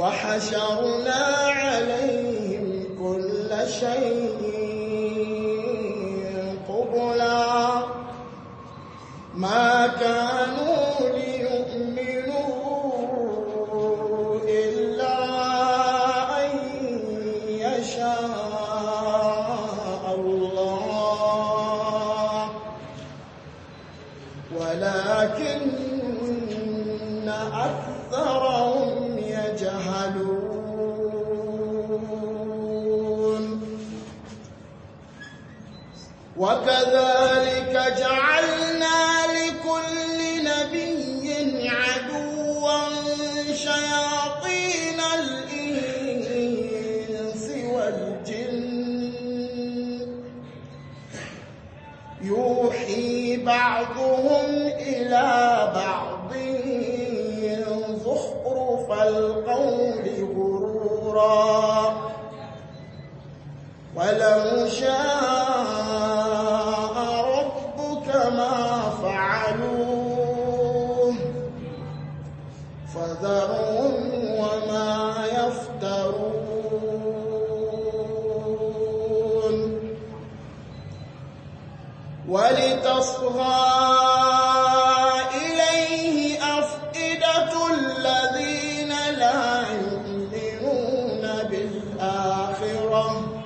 وحشرنا عليهم كل شيء قبلا ما كانوا ليؤمنوا إلا أن يشاء الله ولكن أكثرهم يجهلون وكذلك جعلنا لكل نبي عدوا شياطين الإنس والجن يوحي بعضهم إلى بعض زخرف القول غرورا ولو شاء ربك ما فعلوه فذرهم وما يفترون ولتصغى إليه أفئدة الذين لا يؤمنون بالآخرة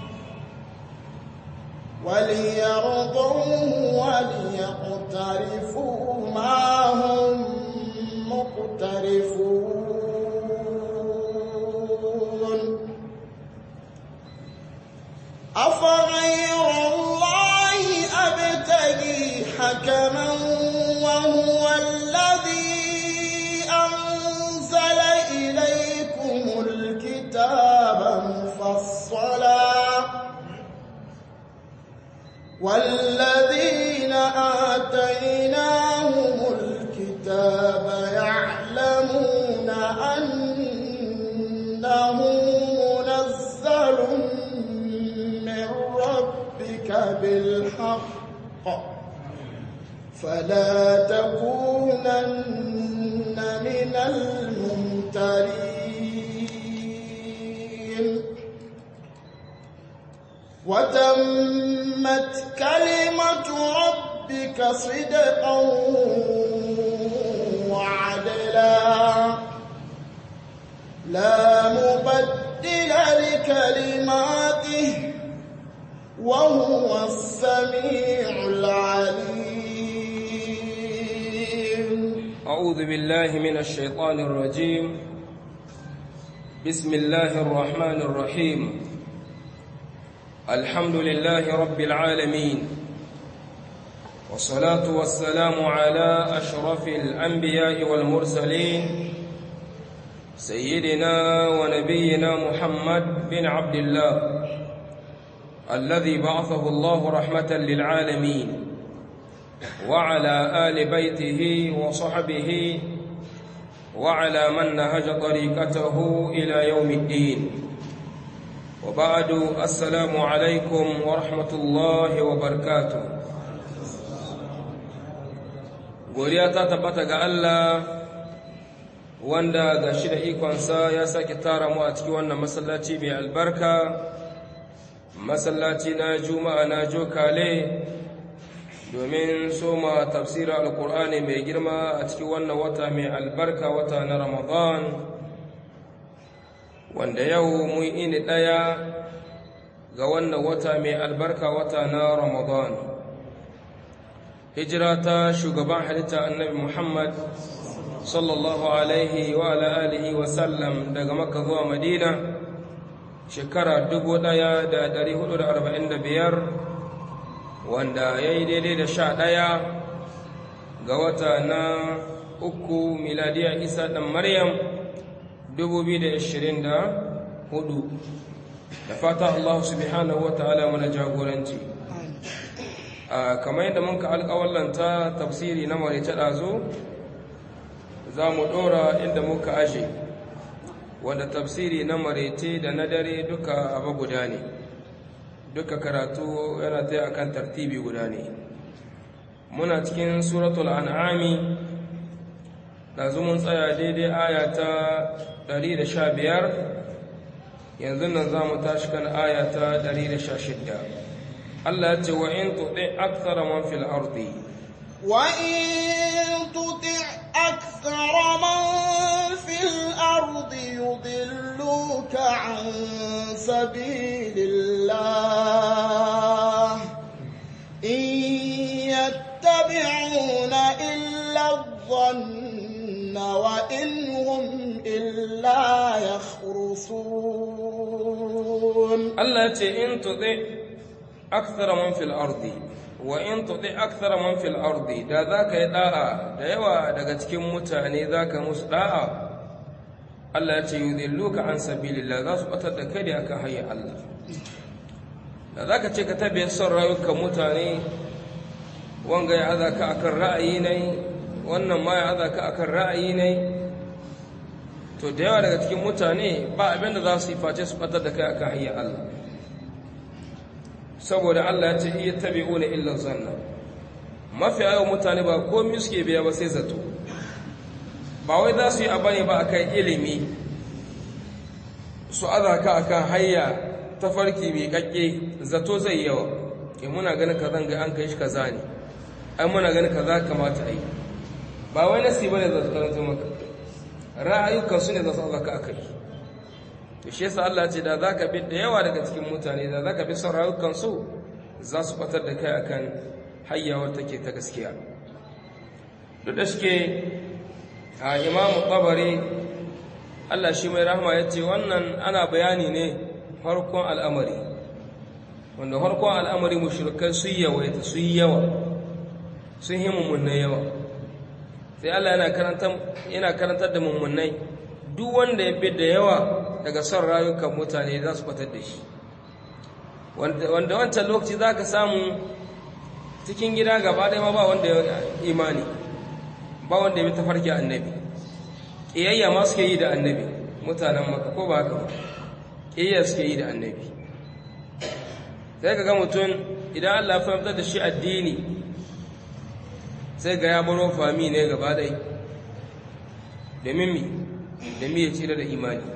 وليرضوه وليقترفوا ما هم مقترفون أفغير الله أبتغي حكما وهو الذي أنزل إليكم الكتاب مفصلا والذين آتيناهم الكتاب يعلمون أنه منزل من ربك بالحق فلا تكونن من الممترين وتمت كلمة ربك صدقا وعدلا لا مبدل لكلماته وهو السميع العليم أعوذ بالله من الشيطان الرجيم بسم الله الرحمن الرحيم الحمد لله رب العالمين والصلاة والسلام على أشرف الأنبياء والمرسلين سيدنا ونبينا محمد بن عبد الله الذي بعثه الله رحمة للعالمين وعلى آل بيته وصحبه وعلى من نهج طريقته إلى يوم الدين وبعد السلام عليكم ورحمة الله وبركاته godiya ta tabbata ga Allah wanda ga shi da ikonsa ya sake tara mu a cikin wannan masallaci mai albarka masallaci na juma'a na jokale domin soma tafsirin alkur'ani mai girma a cikin wannan wata mai albarka wata na ramadan wanda yau mun ini ɗaya ga wannan wata mai albarka wata na ramadan hijira ta shugaban halitta annabi muhammad sallallahu alaihi wa alihi wa sallam daga makka zuwa madina shekara 1445 wanda ya yi daidai da sha ɗaya ga wata na uku miladiya isa ɗan maryam 2024 da fata allahu subhanahu wa ta'ala mana jagoranci kamar yadda mun ka alƙawallanta tafsiri na marice ɗazo za mu ɗora inda muka aje wanda tafsiri na marece da na dare duka abu guda ne duka karatu yana ta akan tartibi guda ne muna cikin suratul an'ami ɗazu mun tsaya daidai aya ta 115 yanzu nan za mu tashi kan aya ta 116 Allah ya ce wa in tuɗi aksara man fil ardi وإن تطع أكثر من في الأرض يضلوك عن سبيل الله إن يتبعون إلا الظن وإن هم إلا يخرصون Allah ya ce in tuɗi aksara man fil ardi wa in tuɗi aksara man fil ardi da za ka yi ɗa'a da yawa daga cikin mutane za ka musu ɗa'a Allah ya ce yudilluka an sabilillah za su ɓatar da kai da akan hanyar Allah da za ka ce ka tabi son rayukan mutane wanga ya aza ka akan ra'ayi ne wannan ma ya aza ka akan ra'ayi ne to da yawa daga cikin mutane ba abin da za su yi face su ɓatar da kai akan hanyar Allah saboda Allah ya ce iya tabi'una illa zanna mafi yawan mutane ba komai suke biya ba sai zato ba wai za su yi abu ne ba akan ilimi su aza ka akan hayya ta farki mai kakke zato zai yawa ke muna ganin ka zanga an kai shi kaza ne ai muna ganin kaza kamata a yi ba wai nasi bane za su karanta maka ra'ayukan su ne za su aza ka akai to shi yasa Allah ce da zaka bi da yawa daga cikin mutane da zaka bi son rayukan su za su fatar da kai akan hayyawar take ta gaskiya duk da shike a Imam Tabari Allah shi mai rahama yace wannan ana bayani ne farkon al'amari wanda farkon al'amari mushrikai su yawaita su yawa sun yi mummunai yawa sai Allah yana karantar yana karantar da mummunai duk wanda ya bi da yawa daga son rayukan mutane za su fatar da shi wanda wancan lokaci za ka samu cikin gida gaba ɗaya ma ba wanda ya imani ba wanda ya bi tafarki annabi ƙiyayya ma suke yi da annabi mutanen maka ko ba haka ba ƙiyayya suke yi da annabi sai ka ga mutum idan allah fahimtar da shi addini sai ga ya baro fami ne gaba ɗaya domin mi domin ya cire da imani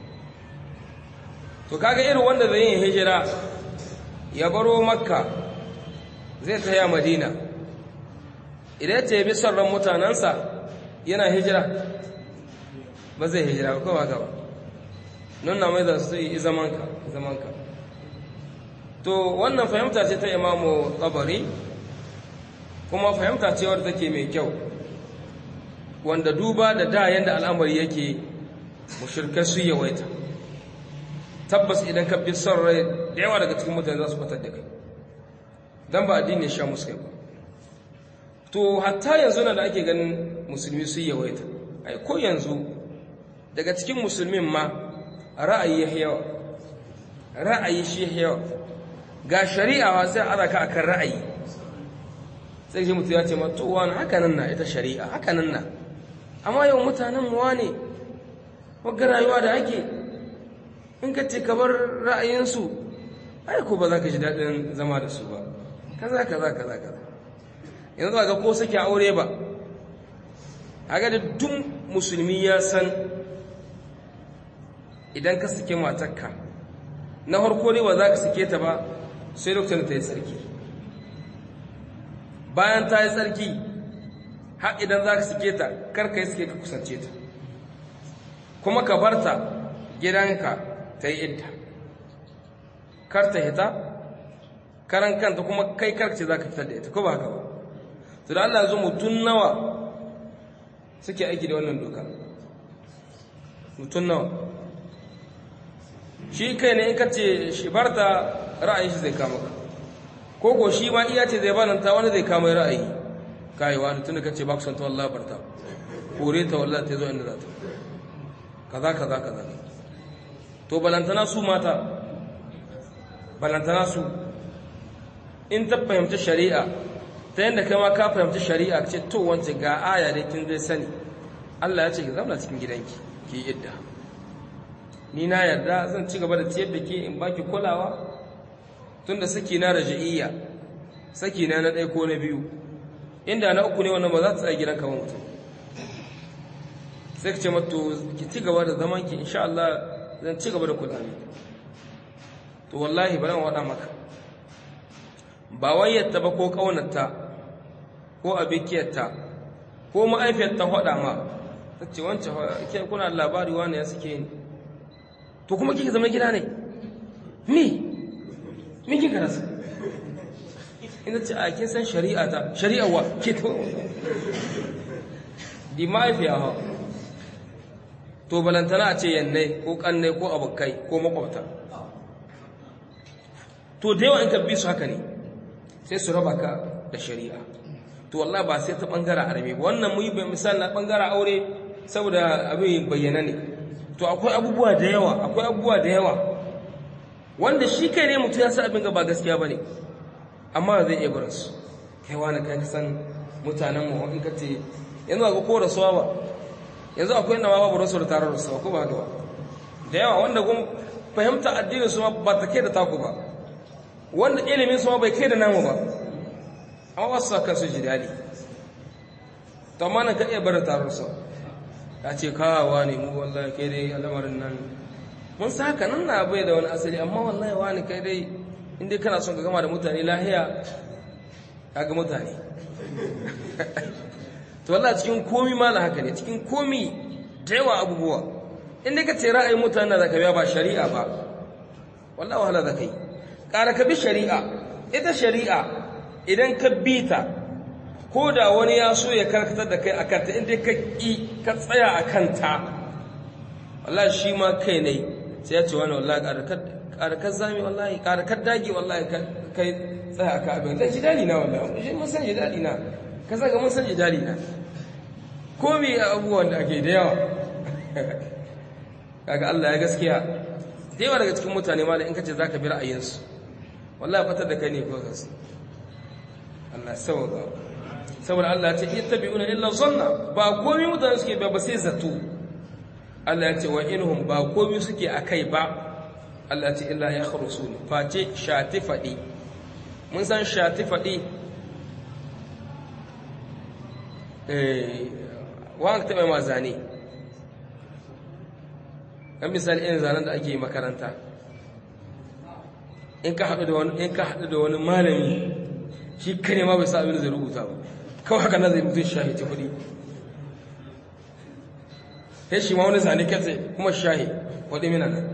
to kaga irin wanda zai yin hijira ya baro makka zai taya madina idan ce bi son ran mutanensa yana hijira ba zai hijira ba kowa gaba nuna mai za su yi zamanka zamanka to wannan fahimta ce ta imamu tsabari kuma fahimta ce wadda take mai kyau wanda duba da da yadda al'amari yake mushirkai su yawaita tabbas idan ka bi son rai da yawa daga cikin mutane za su fatar da kai don ba addini ya sha musu kai ba to hatta yanzu na da ake ganin musulmi su yawaita ai ko yanzu daga cikin musulmin ma ra'ayi ya yawa ra'ayi shi ya yawa ga shari'a wa sai ana ka akan ra'ayi sai shi mutum ya ce to wani haka nan na ita shari'a haka nan na amma yau mutanen mu wane wagga rayuwa da ake in ka ce ka bar ra'ayinsu ai ko ba za ka ji daɗin zama da su ba kaza kaza kaza kaza yanzu ba ga ko sake aure ba a ga da duk musulmi ya san idan ka sake matakka na harko ne ba za ka sake ta ba sai lokacin da ta yi tsarki bayan ta yi tsarki har idan za ka sake ta karka yi suke ka kusance ta kuma ka bar ta gidanka ta yi idda kar ta hita karan kanta kuma kai karce za ka fitar da ita ko ba haka ba to da Allah zo mutum nawa suke aiki da wannan doka mutum nawa shi kai ne in ka ce shi barta ra'ayin shi zai kama ka ko ko shi ma iya ce zai bananta wani zai kama ra'ayi kai wani tun da ka ce ba ku son ta wallahi barta kore ta wallahi ta zo inda za ta kaza kaza kaza to balantana su mata balantana su in ta fahimci shari'a ta yadda kai ma ka fahimci shari'a ce to wance ga aya da kin zai sani Allah ya ce ki zauna cikin gidanki ki idda ni na yarda zan ci gaba da ciyar da ke in baki kulawa tunda saki na raja'iyya saki na na ɗaya ko na biyu inda na uku ne wannan ba za ta tsaya gidanka ba mutum sai ka ce mato ki ci gaba da zaman ki insha Allah zan ci gaba da kula ne to wallahi bari wada maka ba wayyarta ba ko kaunarta ko abikiyarta ko ma'aifiyarta hada ma ta ce wancan ke kuna labari wani ya suke ni to kuma kike zama gida ne mi mi kika rasa ina ce a kin san shari'a ta shari'a wa ke to di mahaifiya ha to balantana a ce yannai ko kannai ko abokai ko makwabta to da yawa in ka bi su haka ne sai su raba ka da shari'a to wallahi ba sai ta bangaren arabe ba wannan muyi bai misali na bangaren aure saboda abin bayyana ne to akwai abubuwa da yawa akwai abubuwa da yawa wanda shi kai ne mutum ya sa abin ga ba gaskiya bane amma zai iya barin su kai wani kai san mutanen mu in ka ce yanzu ga ko rasuwa ba yanzu akwai nawa babu rasu da tarar rasuwa ko ba haka ba da yawa wanda kun fahimta addinin su ma ba ta kai da taku ba wanda ilimin su ma bai kai da namu ba amma wasu sa kansu ji daɗi to amma nan ka iya bar tarar rasuwa ya ce kawawa ne mu wallahi kai dai al'amarin nan mun sa haka nan na bai da wani asali amma wallahi wani kai dai in dai kana son ka gama da mutane lahiya ka ga mutane to wallahi cikin komi ma na haka ne cikin komi da yawa abubuwa in dai ka ce ra'ayin mutane da ka biya ba shari'a ba wallahi wahala da kai ƙara ka bi shari'a ita shari'a idan ka bi ta ko da wani ya so ya karkatar da kai a kanta in dai ka ƙi ka tsaya a kanta wallahi shi ma kai ne sai ya ce wani wallahi ƙarakar zami wallahi ƙarakar dagi wallahi kai tsaya a ka abin zai ji daɗi na wallahi shi mun san ji daɗi na ka zaga mun san ji daɗi na ko me abubuwan da ake da yawa kaga Allah ya gaskiya da yawa daga cikin mutane ma da in ka ce za ka bi ra'ayinsu wallahi fatar da kai ne ko kansu Allah sauka saboda Allah ya ce ittabi'una illa zanna ba komai mutane suke ba sai zato Allah ya ce wa inhum ba komai suke akai ba Allah ya ce illa yakhrusun face shati fadi mun san shati fadi eh wa ka taɓa ma zane kan misali irin zanen da ake yi makaranta in ka haɗu da wani in ka haɗu da wani malami shi kare ma bai sa abin da zai rubuta ba kawai haka na zai mutum shahi ta kuɗi ya shi ma wani zane katse kuma shahi waɗi mina nan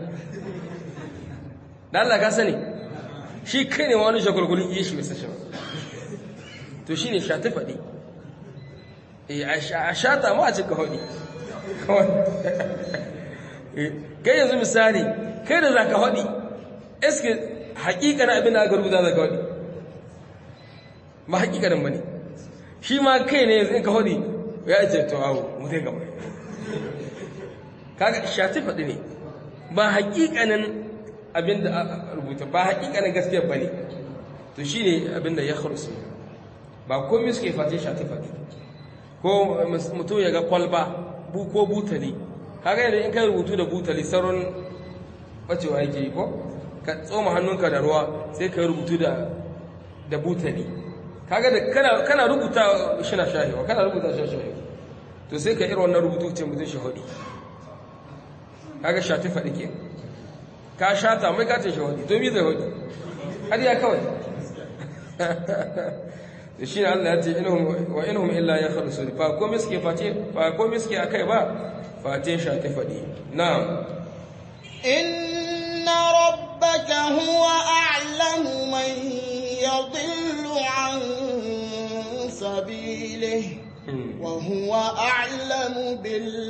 da Allah ka sani shi kai ne ma wani shagulgulun iya shi bai sashi ba to shi ne shata faɗi a shata ma a cika haɗi kai yanzu misali kai da za ka haɗi eske hakikanin abin da aka rubuta za ka haɗi ba hakikanin ba ne shi ma kai ne yanzu in ka haɗi ya ce to awo mutai gaba kaga shati faɗi ne ba hakikanin abin da aka rubuta ba hakikanin gaskiya ba ne to shi ne abin da ya kharusu ba komai suke fate shati faɗi ko mutum ya ga kwalba bu ko butali kaga yadda in ka rubutu da butali sauran bacewa yake yi ko ka tsoma hannunka da ruwa sai ka rubutu da da butali kaga da kana kana rubuta shi na shahiwa kana rubuta shi shahiwa to sai ka irin wannan rubutu ce mutum shahudi kaga shati faɗi ke ka shata mai ka ce shahudi to mi zai hudi har ya kawai da shi ne Allah ya ce wa inhum illa ya khalusun fa ko miske face fa ko miske akai ba face shati faɗi na'am إن ربك هو أعلم من يضل عن سبيله وهو أعلم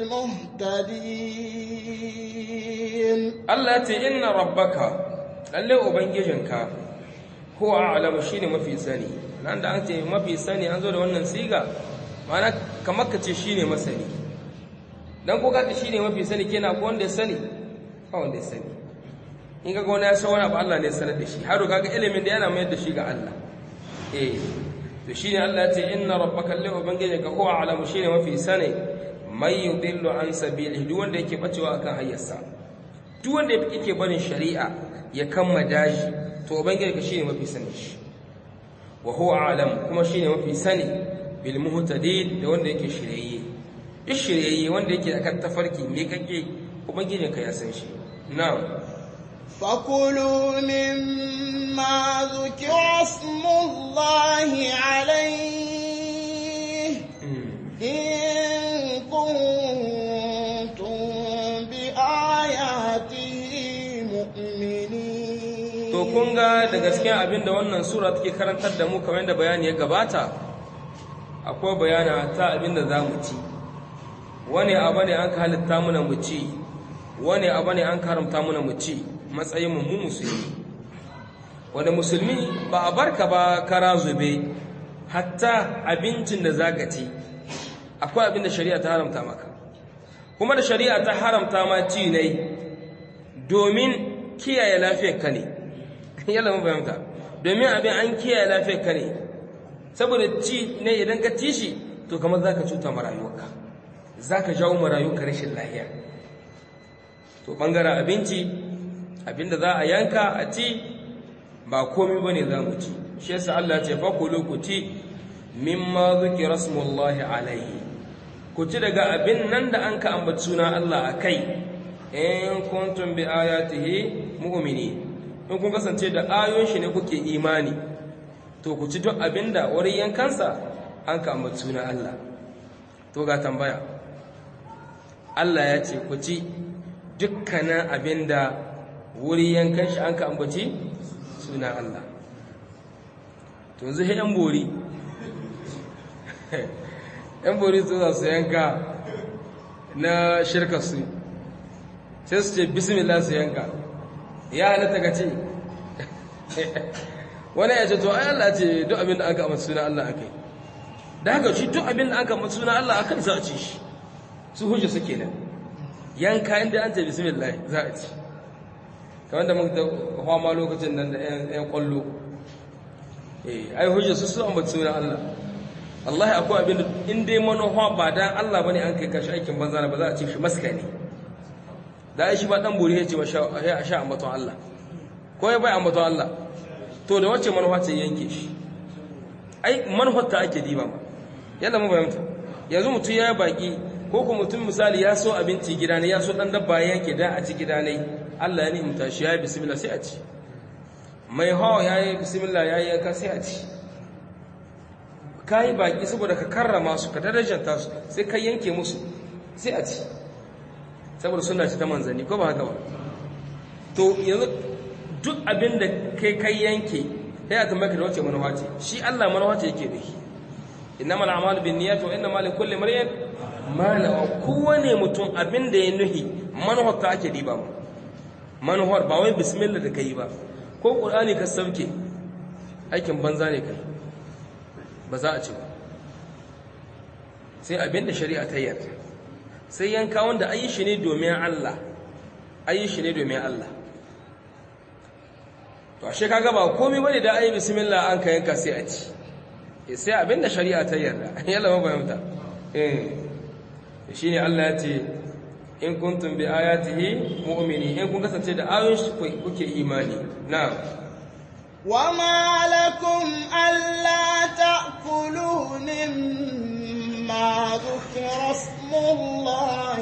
بالمهتدين Allah ya ce inna rabbaka lalle ubangijinka huwa a'lamu shine mafi sani nan da an ce mafi sani an zo da wannan siga ma'ana kamar ka ce shine masani dan ko ka ce shine mafi sani kenan ko wanda ya sani ba wanda ya sani in kaga wani ya san wani abu Allah ne ya sanar da shi har kaga ilimin da yana mayar da shi ga Allah eh to shine Allah ya ce inna rabbaka lillahi ubangijinka huwa a'lamu shine mafi sani may yudillu an sabilihi duk wanda yake bacewa akan hayyarsa duk wanda yake barin shari'a ya kama daji to ubangijinka shine mafi sani shi wa huwa a'lam kuma shine mafi sani bil muhtadin da wanda yake shirye duk shiryayye wanda yake akan tafarki me kake ubangijinka ya san shi na'am فكلوا مما ذكر اسم الله عليه إن كنتم بآياته مؤمنين to kun ga da gaskiya abin da wannan sura take karantar da mu kamar da bayani ya gabata akwai bayana ta abin da za mu ci wani abu ne an ka halitta muna mu ci wani abu ne an karamta muna mu ci matsayin mu musulmi wanda musulmi ba a barka ba kara zube hatta abincin da zaka ci akwai abin da shari'a ta haramta maka kuma da shari'a ta haramta ma ci ne domin kiyaye lafiyar ka ne yalla mun fahimta domin abin an kiyaye lafiyar ka ne saboda ci ne idan ka ci shi to kamar zaka cuta ma rayuwarka zaka jawo ma rayuwarka rashin lafiya to bangaren abinci abinda za a yanka a ci ba komai bane za mu ci shi yasa Allah ya ce fakulu ku ci mimma zikra smullahi alaihi ku ci daga abin nan da an ka ambaci suna Allah akai in kuntum bi ayatihi mu'mini in kun kasance da ayoyin shi ne kuke imani to ku ci duk abinda wurin yankansa an ka ambaci suna Allah to ga tambaya Allah ya ce ku ci dukkanin abinda wuri yankan shi an ka ambaci suna Allah to yanzu he yan bori yan bori su za su yanka na shirka su sai su ce bismillah su yanka ya halatta ka ce wani ya ce to ai Allah ce duk abin da aka ambaci suna Allah akai da haka shi duk abin da aka ambaci suna Allah akai za a ci shi su hujja suke nan yanka inda an ce bismillah za a ci kamar da muka kwama lokacin nan da ‘yan kwallo ai hujjar su su ambaci sunan Allah Allah akwai abin da in dai manoha ba dan Allah bane an kai kashi aikin banza ba za a ce shi maska ne da shi ba dan buri ya ce a sha ambaton Allah ko ya bai ambaton Allah to da wacce manufa ce yanke shi ai manufar ta ake diba ma yalla mu bayyanta yanzu mutum ya baki ko kuma mutum misali ya so abinci gida ne ya so dan dabba yanke da a ci gida ne Allah ya ni'imta shi ya yi bismillah sai a ci mai hawa ya yi bismillah ya yi yanka sai a ci ka yi baƙi saboda ka karrama su ka darajanta su sai ka yanke musu sai a ci saboda suna ci ta manzanni ko ba haka ba to yanzu duk abin da kai kai yanke ya ta maka da wace manuwa ce shi Allah manuwa ce yake da shi innamal a'malu binniyati wa innamal likulli imrin ma nawa kowane mutum abin da ya nuhi manuwar ta ake diba mu manuwar ba wai bismillah da kai ba ko qur'ani ka sauke aikin banza ne kai ba za a ci ba sai abin da shari'a ta yarda sai yanka wanda ayi shi ne domin Allah ayi shi ne domin Allah to ashe kaga ba komai bane da ayi bismillah an ka yanka sai a ci sai abin da shari'a ta yarda yalla ba fahimta eh shine Allah ya ce in kuntum bi ayatihi mu'mini in kun kasance da ayoyin shi kuke imani na'am وما لكم ألا تأكلوا مما ذكر اسم الله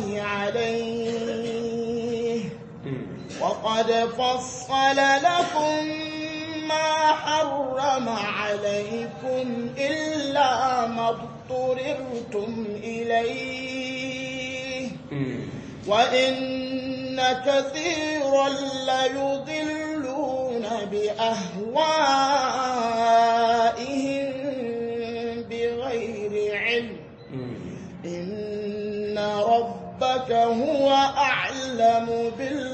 عليه وقد فصل لكم ما حرم عليكم إلا ما اضطررتم إليه وإن كثيرا ليضلون بأهوائهم بغير علم إن ربك هو أعلم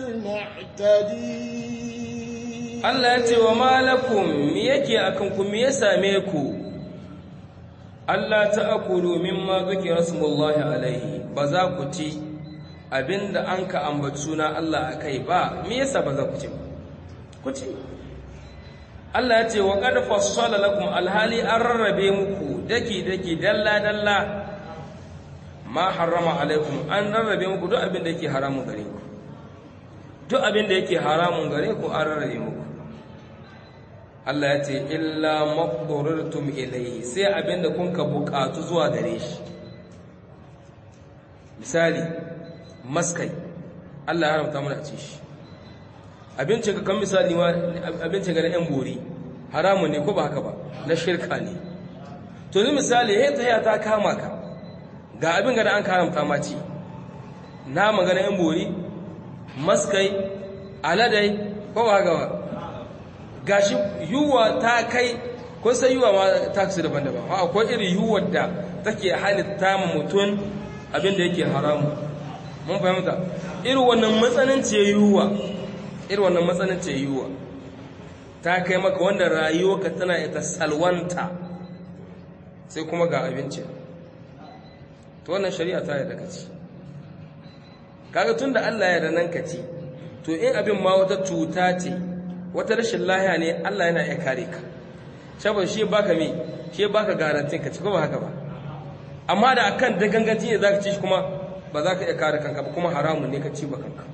بالمعتدين Allah ya ce wa malakum me yake akan ku me ya same ku Allah ta'kulu mimma zikra smullahi alaihi ba za ku ci abinda an ka ambaci suna Allah akai ba me yasa ba za ku ci ba ku ci Allah ya ce wa qad fassala lakum alhali an rarrabe muku daki daki dalla dalla ma harrama alaikum an rarrabe muku duk abin da yake haramun gare ku duk abin da yake haramun gare ku an rarrabe muku Allah ya ce illa maqdurtum ilayhi sai abin da kun ka bukatu zuwa gare shi misali maskai Allah ya haramta mana a ci shi abincin ka kan misali ma abincin ga na yan bori haramun ne ko ba haka ba na shirka ne to ni misali he ta ta kama ka ga abin ga da an haramta ma ci na magana yan bori maskai aladai ko ba haka ba gashi yuwa ta kai kun san yuwa ma ta kasu daban-daban akwai irin yuwar da take halitta ma mutum abin da yake haramu mun fahimta irin wannan matsananci yiwuwa irin wannan matsananci yiwuwa ta kai maka wanda rayuwarka tana ita salwanta sai kuma ga abinci to wannan shari'a ta yarda ka ci kaga tunda Allah ya yarda nan ka ci to in abin ma wata cuta ce wata rashin lahiya ne Allah yana iya kare ka saboda shi baka me shi baka garantin ka ci ko ba haka ba amma da akan da ganganci ne zaka ci shi kuma ba za ka iya kare kanka ba kuma haramun ne ka ci ba kanka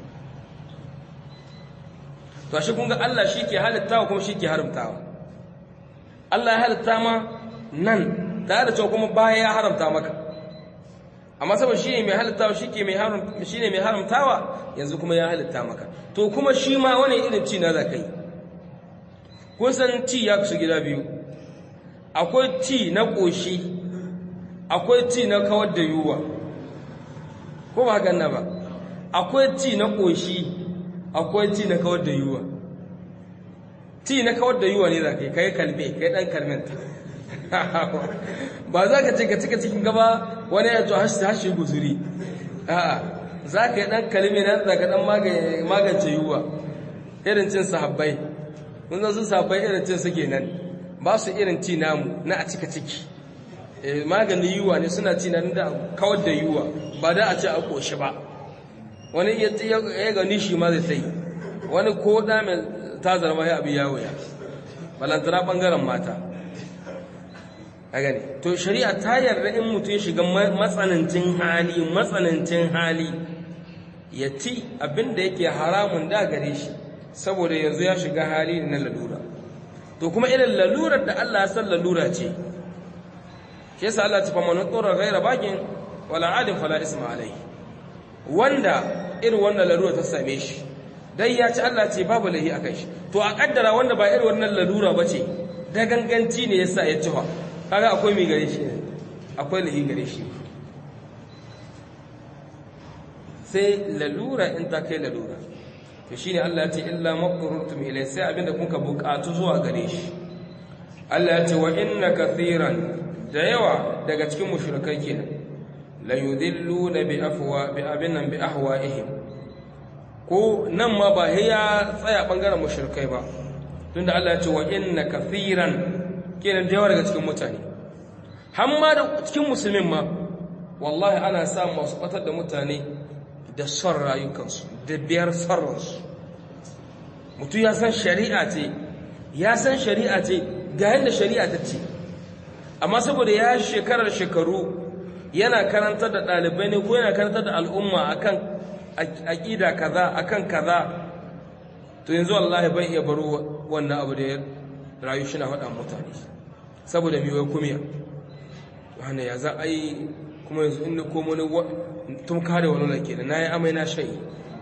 to shi kun ga Allah shi ke halittawa kuma shi ke haramtawa Allah ya halitta ma nan tare da cewa kuma baya ya haramta maka amma saboda shi ne mai halittawa shi ke mai haram shi ne mai haramtawa yanzu kuma ya halitta maka to kuma shi ma wani irin ci na za ka yi kun san ci ya kusa gida biyu akwai ci na ƙoshi akwai ci na kawar da yiwuwa ko ba hakan na ba akwai ci na ƙoshi akwai ci na kawar da yiwuwa ci na kawar da yiwuwa ne za ka yi ka yi kalbe ka yi ɗan kalmenta ba za ka ce ka cika cikin gaba wani ya to hashe guzuri a'a za ka yi ɗan kalme na za ka ɗan magance yiwuwa irin cin sahabbai mun zan su sahabbai irin cin suke nan ba su irin ci namu na a cika ciki maganin yiwuwa ne suna ci na da kawar da yiwuwa ba da a ce a ƙoshi ba wani ya gani shi ma zai sai wani ko da mai ta zarma ya abu yawo ya balantana ɓangaren mata a gani to shari'a ta yarda in mutum ya shiga matsanancin hali matsanancin hali ya ci abin da yake haramun da gare shi saboda yanzu ya shiga hali na lalura to kuma irin lalurar da Allah ya san lalura ce shi yasa Allah ta famanu tsoron gaira bakin wala adin fala isma alai wanda irin wannan lalura ta same shi dai ya ci Allah ce babu lahi akan shi to a kaddara wanda ba irin wannan lalura ba ce da ganganci ne yasa ya ci kaga akwai mai gare shi akwai lahi gare shi sai lalura in ta kai lalura to shine Allah ya ce illa maqrurtum ilay sai abinda kuka bukatu zuwa gare shi Allah ya ce wa inna kathiran da yawa daga cikin mushrikai kenan la yudilluna bi afwa bi abinan bi ahwaihim ko nan ma ba ya tsaya bangaren mushrikai ba tunda Allah ya ce wa inna kathiran kenan da yawa daga cikin mutane hamma da cikin musulmin ma wallahi ana samun masu batar da mutane da son rayukansu da biyar sarransu mutum ya san shari'a ce ya san shari'a ce ga yadda shari'a ta ce amma saboda ya shekarar shekaru yana karantar da ɗalibai ne ko yana karantar da al'umma akan aƙida kaza akan kaza to yanzu wallahi bai iya baro wannan abu da ya rayu shi na faɗa mutane saboda miwai kumiya wanda ya za a yi kuma yanzu inda komo ne tun kare wani lake da na yi amai na shayi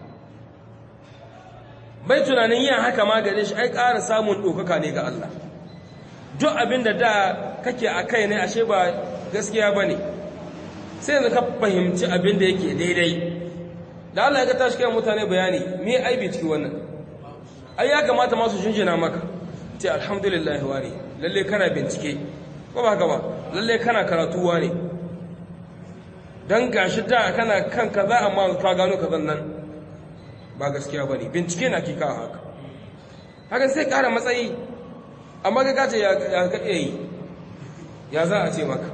bai tunanin yin haka ma gare shi ai ƙara samun ɗaukaka ne ga Allah duk abin da da kake a kai ne ashe ba gaskiya ba ne sai yanzu ka fahimci abin da yake daidai da Allah ya ga tashi kai mutane bayani me aibi ciki wannan ai ya kamata masu shinjina maka ce alhamdulillah wani lalle kana bincike ko ba haka ba lalle kana karatuwa ne dan gashi da kana kan kaza amma ka gano kazan nan ba gaskiya bane bincike na kika haka haka sai ƙara matsayi amma ga gace ya ka iya yi ya za a ce maka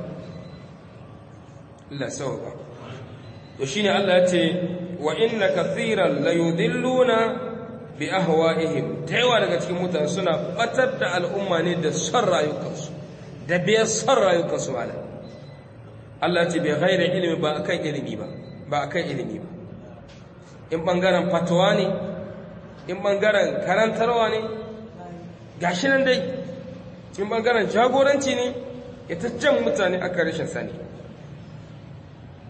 Allah sauka to shine Allah ya ce wa inna kathiran la yudilluna bi ahwa'ihim da yawa daga cikin mutane suna batar da al'umma ne da son rayukansu da biyar son rayukansu malam Allah ce bai ghaira ilimi ba akan ilimi ba ba akan ilimi ba in bangaren fatawa ne in bangaren karantarwa ne gashi nan dai in bangaren jagoranci ne ita jan mutane aka rashin sani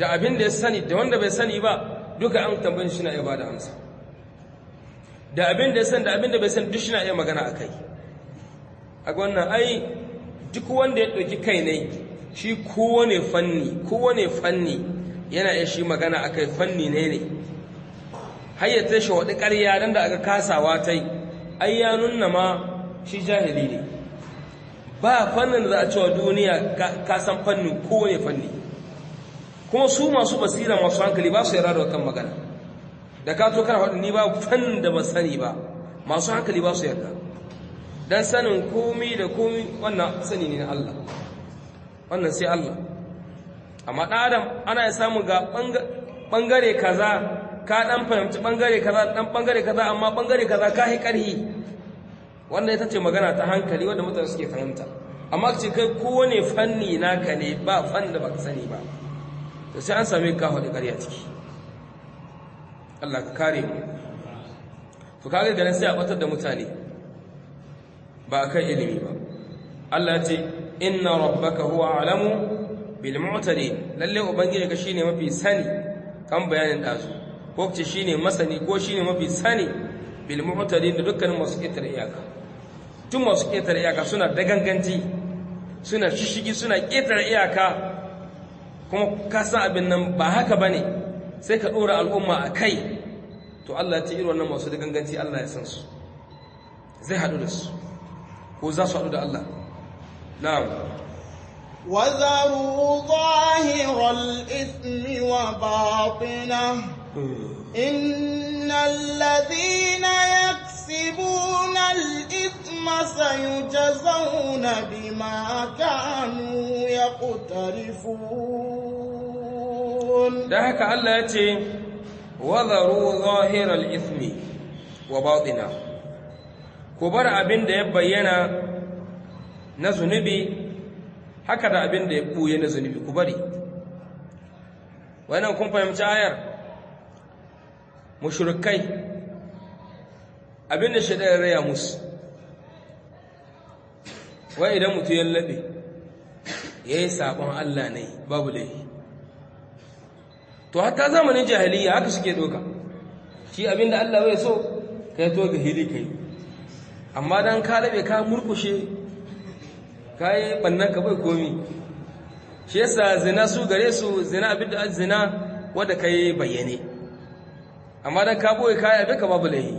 da abin da ya sani da wanda bai sani ba duka an tambayin shi na iya ba da amsa da abin da ya sani da abin da bai sani duk shi na iya magana a kai a wannan ai duk wanda ya ɗauki kai ne shi kowane fanni kowane fanni yana iya shi magana a kai fanni ne ne hayyata shi waɗi ƙarya don da aka kasawa ta yi ai ya nuna ma shi jahili ne ba fannin da za a cewa duniya ka san fannin kowane fanni kuma su masu basira masu hankali ba su yara da kan magana da ka to kana faɗi ni ba fannin da ba sani ba masu hankali ba su yarda dan sanin komi da komi wannan sani ne na Allah wannan sai Allah amma ɗan adam ana ya samu ga ɓangare kaza ka ɗan fahimci ɓangare kaza ɗan ɓangare kaza amma ɓangare kaza ka yi ƙarhi wanda ita ce magana ta hankali wanda mutane suke fahimta amma ce kai kowane fanni naka ne ba fan da baka sani ba to sai an same ka faɗi ƙarya ciki Allah ka kare mu to kaga ganin sai a batar da mutane ba kan ilimi ba Allah ya ce inna rabbaka huwa alamu bil mu'tadin lalle ubangiji ka shine mafi sani kan bayanin dazu ko ce shine masani ko shine mafi sani bil mu'tadin da dukkanin masu ƙetare iyaka tun masu ƙetare iyaka suna daganganci suna shishigi suna ƙetare iyaka kuma ka san abin nan ba haka bane sai ka ɗora al'umma a kai to Allah ya ce irin wannan masu daganganci Allah ya san su zai haɗu da su ko za su haɗu da Allah na'am وذروا ظاهر الإثم وباطنه إن الذين يكسبون الإثم سيجزون بما كانوا يقترفون da haka Allah ya ce wazaru zahiral ithmi wa batina ku bar abin da ya bayyana na zunubi haka da abin da ya buye na zunubi ku bari wannan kun fahimci ayar mushrikai abin da shaidan raya musu wai idan mutum ya labe yayi sabon Allah ne babu laifi to hatta zamanin jahiliya haka suke doka shi abinda Allah bai so kai to ga hili kai amma dan ka labe ka murkushe kai bannan ka bai komi shi yasa zina su gare su zina abinda zina wanda kai bayyane amma dan ka boye kai abin ka babu lahi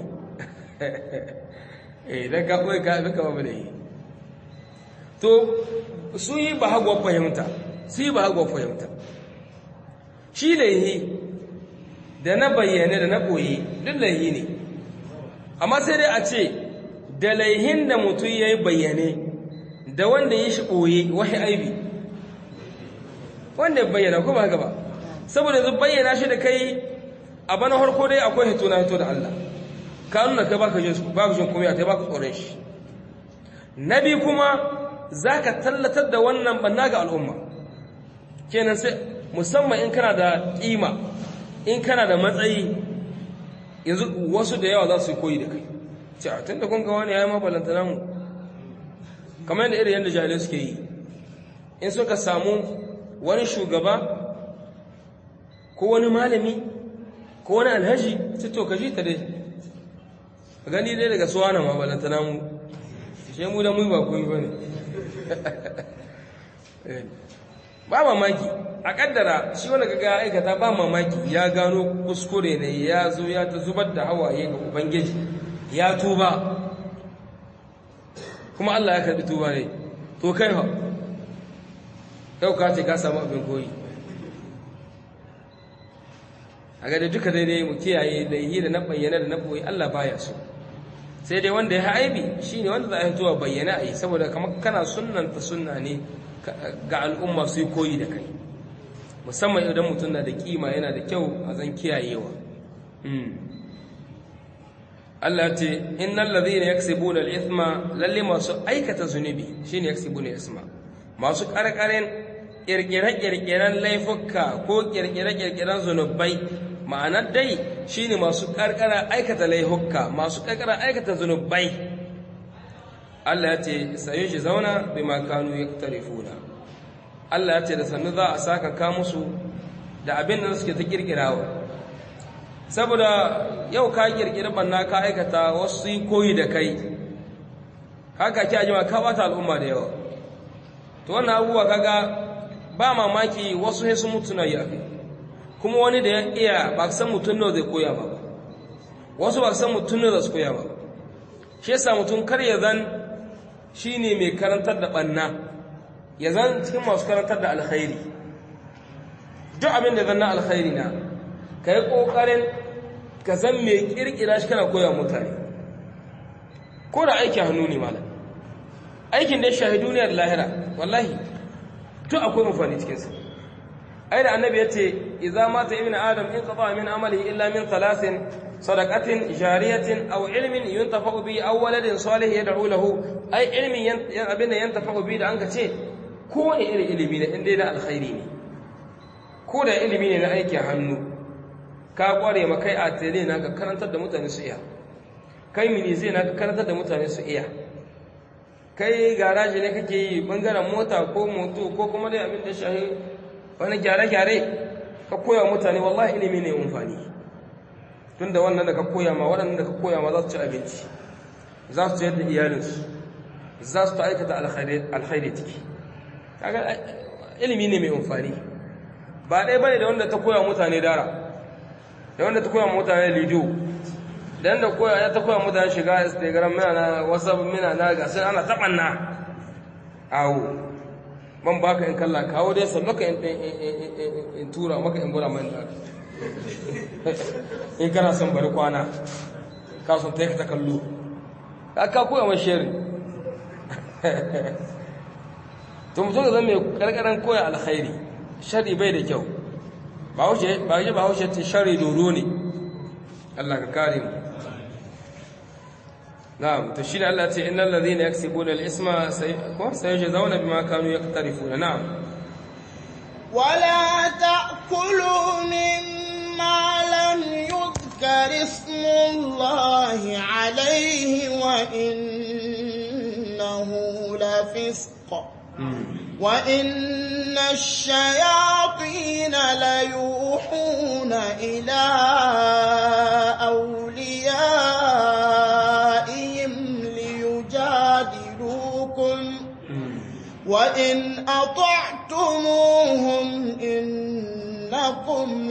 eh dan ka boye kai abin ka babu lahi to su yi ba hagwa fahimta su yi ba hagwa fahimta shi laihi da na bayyane da na ɓoye duk laihi ne amma sai dai a ce da laihin da mutum ya yi bayyane da wanda ya shi ɓoye wahi aibi wanda ya bayyana ko ba gaba saboda yanzu bayyana shi da kai a bana harko dai akwai hito na hito da Allah ka nuna kai baka jin baka jin kuma kai baka tsoron shi na biyu kuma zaka tallatar da wannan banna ga al'umma kenan sai musamman in kana da ƙima in kana da matsayi yanzu wasu da yawa za su yi koyi da kai ce a tun da kun ga wani ya yi mabalanta namu kamar yadda irin yadda jahilai suke yi in suka samu wani shugaba ko wani malami ko wani alhaji su to ka ta dai gani dai daga suwa na mabalanta namu shi mu da mu ba koyi ba ne ba mamaki a kaddara shi wanda kaga aikata ba mamaki ya gano kuskure ne ya zo ya ta zubar da hawaye ga ubangiji ya tuba kuma Allah ya karbi tuba ne to kai ha yau ka ce ka samu abin koyi a ga da duka daidai mu kiyaye da yi da na bayyana da na boye Allah baya so sai dai wanda ya aibi shine wanda za a yi zuwa bayyana a yi saboda kamar kana sunnanta sunna ne ga al'umma su yi koyi da kai musamman idan mutum na da kima yana da kyau a zan kiyayewa Allah ce innal ladhina yaksibuna al-ithma lalle masu aikata zunubi shine yaksibuna al-ithma masu karkaren kirkire-kirkiren laifuka ko kirkire-kirkiren zunubai ma'ana dai shine masu karkara aikata laifuka masu karkara aikata zunubai Allah ya ce sayo shi zauna bima kanu yaktarifuna Allah ya ce da sannu za a saka ka musu da abin da suke ta kirkirawa saboda yau ka kirkiri banna ka aikata wasu yi koyi da kai haka ki ajima ka bata al'umma da yawa to wannan abubuwa kaga ba mamaki wasu sai su mutu na yi akai kuma wani da ya iya ba san mutum nawa zai koya ba wasu ba san mutum nawa za su koya ba shi yasa mutum kar ya zan shine mai karantar da banna ya zan cikin masu karantar da alkhairi duk abin da zan na alkhairi na ka yi ƙoƙarin ka zan mai ƙirƙira shi kana koya mutane ko da aikin hannu ne malam aikin da ya shahi duniyar lahira wallahi duk akwai mafani cikinsa ai da annabi ya ce idza mata ibnu adam in qata min amalihi illa min thalathin sadaqatin jariyatin aw ilmin yuntafa'u bi aw waladin salih yad'u lahu ai ilmin abin da yantafa'u bi da an ka ce kowane irin ilimi ne inda na alkhairi ne ko da ilimi ne na aikin hannu ka kware ma kai a tele na ka karantar da mutane su iya kai mini zai na ka karantar da mutane su iya kai garaji ne kake yi bangaren mota ko moto ko kuma dai abin da shahi wani gyare-gyare ka koya mutane wallahi ilimi ne amfani tun da wannan da ka koya ma waɗannan da ka koya ma za su ci abinci za su ciyar da iyalinsu za su ta aikata alkhairi ciki kaga ilimi ne mai amfani ba ɗaya bane da wanda ta koya mutane dara da wanda ta koya mutane lido da yanda koya ya ta koya mutane shiga instagram mina na whatsapp mina na ga sai ana taɓanna awo ban baka in kalla kawo dai san maka in tura maka in bura mai da in kana son bari kwana ka son ta yi ta kallo ka koya mai sheri to mutum zan mai karkarar koya alkhairi shari bai da kyau ba wuce ba wuce ta shari doro ne Allah ka kare mu na'am to shine Allah ce innal ladhina yaksibuna al-isma ko sayajzauna bima kanu yaqtarifuna na'am ولا تأكلوا مما لم يذكر اسم الله عليه وإنه لفسق وإن الشياطين ليوحون إلى أوليائهم ليجادلوكم وإن أطعتموهم إنكم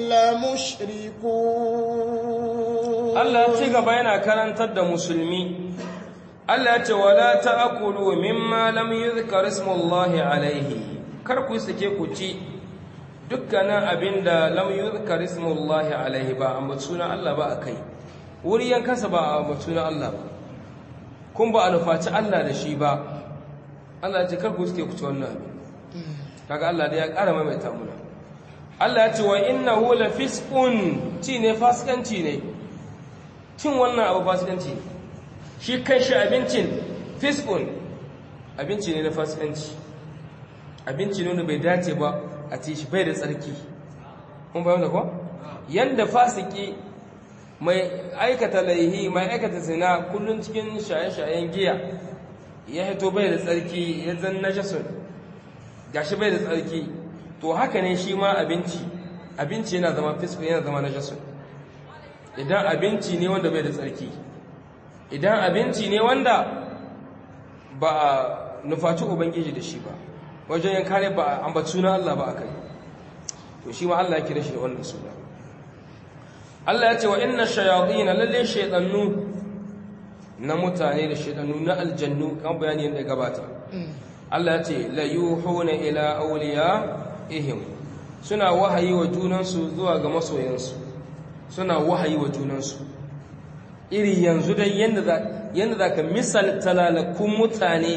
لمشركون الله تيغا yana karantar da musulmi Allah ya ce wala ta'kulu mimma lam yuzkar ismullahi alaihi kar ku sake ku ci dukkanin abinda lam yuzkar ismullahi alaihi ba amma sunan Allah ba akai wuri yankansa ba amma sunan Allah ba kun ba a nufaci Allah da shi ba Allah ya ce kar ku sake ku ci wannan abin kaga Allah da ya ƙara maimaita muna Allah ya ce wa innahu lafisqun ci ne fasikanci ne cin wannan abu fasikanci ne shi kan shi abincin fiskun abinci ne na fasikanci abinci ne wanda bai dace ba a ci shi bai da tsarki kun bayan da kuwa yadda fasiki mai aikata laihi mai aikata zina kullum cikin shaye-shayen giya ya hito bai da tsarki ya zan najasun gashi bai da tsarki to haka ne shi ma abinci abinci yana zama fiskun yana zama najasun idan abinci ne wanda bai da tsarki idan abinci ne wanda ba a nufaci ubangiji da shi ba wajen yin kare ba a ambaci suna Allah ba a kai to shi ma Allah ya kira shi da wannan suna Allah ya ce wa inna shayatin lalle shaytanu na mutane da shaytanu na aljannu kan bayani yadda gabata Allah ya ce la yuhuna ila awliyaihim suna wahayi wa junansu zuwa ga masoyansu suna wahayi wa junansu iri yanzu dai yadda za ka misalta lalakun mutane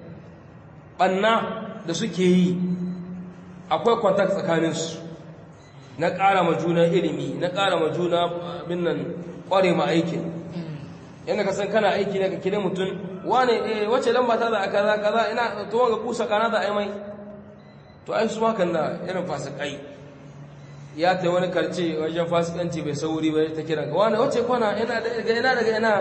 ɓanna da suke yi akwai kwantak tsakaninsu na ƙara ma juna ilimi na ƙara ma juna abin nan ƙware ma aikin yadda ka san kana aiki ne ka kire mutum wane eh wace lamba ta za a kaza kaza ina to wanga kusa kana da ai mai to ai su hakan da irin fasikai ya ta wani karce wajen fasikanci bai sauri bai ta kira ga wani wace kwana ina daga ina daga ina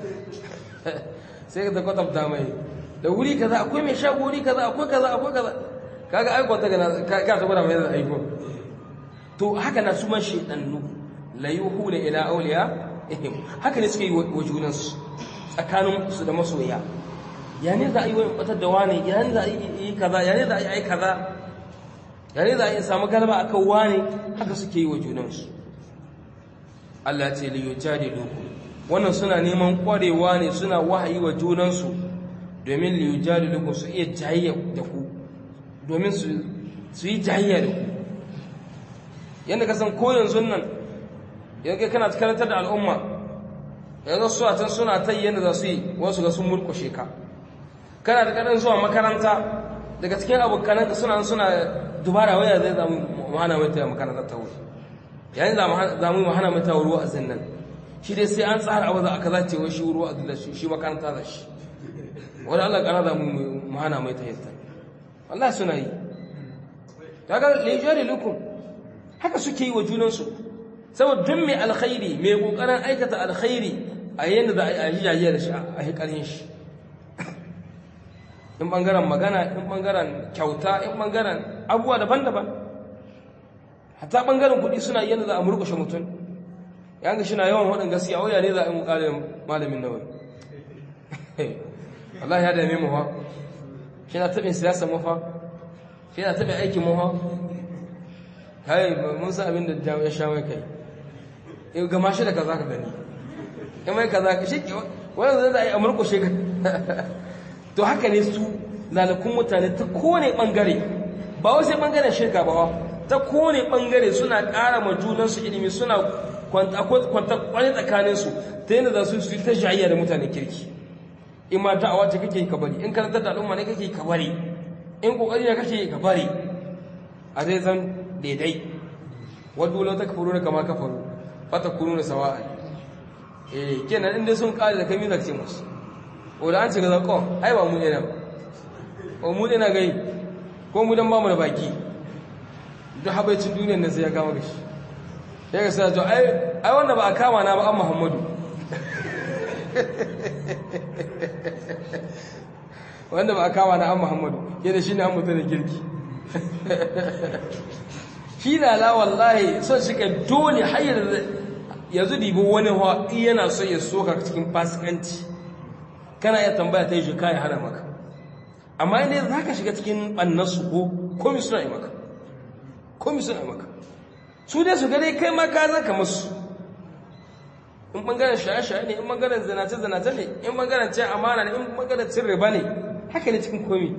sai ka ta kwatanta mai da wuri kaza akwai mai shago wuri kaza akwai kaza akwai kaza kaga aiko ta gana ka ta gwada mai da aiko to haka na su man shedannu la yuhuna ila awliya ihim haka ne suke yi wa junansu tsakanin su da masoya ya ne za a yi wani batar da wani ya ne za a yi kaza ya ne za a yi ai kaza ya ne za a yi samu galaba a kan wani haka suke yi wa junansu Allah ce li yujadilukum wannan suna neman kwarewa ne suna wahayi wa junansu domin li yujadilukum su iya jayayya da ku domin su su yi jayayya da ku yanda ka san ko yanzu nan yanzu kana karantar da al'umma yanzu su a can suna ta yi yadda za su yi wasu ga sun murkushe ka kana da kaɗan zuwa makaranta daga cikin abokananka suna suna dubara waya zai zamu mahana mai ta makaranta ta wuri yayin za mu mahana mai ta wuri wa'azin nan shi dai sai an tsara abu za a kaza ce wai shi wuri wa'azin da shi makaranta da shi wani Allah kana za mu mahana mai ta yadda Allah suna yi kaga lijari lukum haka suke yi wa junansu saboda duk mai alkhairi mai kokarin aikata alkhairi a yanda za a yi jajiya da shi a hikarin shi in bangaren magana in bangaren kyauta in bangaren abubuwa daban-daban hatta bangaren kuɗi suna yanda za a murkushe mutum ya ga shina yawan waɗin gaskiya waya ne za a yi mukalin malamin nawai Allah ya dame mu fa shi na taɓin siyasa mu fa shi na taɓin aikin mu fa kai mun san abin da ya sha mai kai in gama shi da kaza ka gani in mai kaza shi wani zai za a yi amurko shi to haka ne su lalakun mutane ta kone bangare ba wasu bangaren shirka ba ta kone bangare suna ƙara ma junansu ilimi suna kwanta kwani tsakaninsu ta yadda za su yi ta shayayya da mutane kirki in ma da'awa ce kake ka bari in karantar da al'umma ne kake ka bari in kokari ne kake ka bari a zai zan daidai wadda lau ta kafaru da kama kafaru fata kunu da sawa'a eh kenan inda sun kare da kai ce musu o da an ce ga zakon ai ba mu ne nan o mu ne na gai ko mu dan ba mu da baki duk habaicin duniyar nan sai ya kama gashi ya ga sai to ai ai wanda ba a kama na ba an Muhammadu wanda ba a kama na an Muhammadu yadda shine an mutu da kirki shi lala wallahi son shi ka dole hayar yanzu dibi wani hawa yana so ya soka cikin fasikanci kana iya tambaya ta yi shi kayan hana maka amma inda za ka shiga cikin ɓannarsu ko komi suna yi maka komi suna yi maka su dai su gane kai ma ka zaka masu in ɓangaren shaye-shaye ne in ɓangaren zanace-zanace ne in ɓangaren cin amana ne in ɓangaren cin riba ne haka ne cikin komi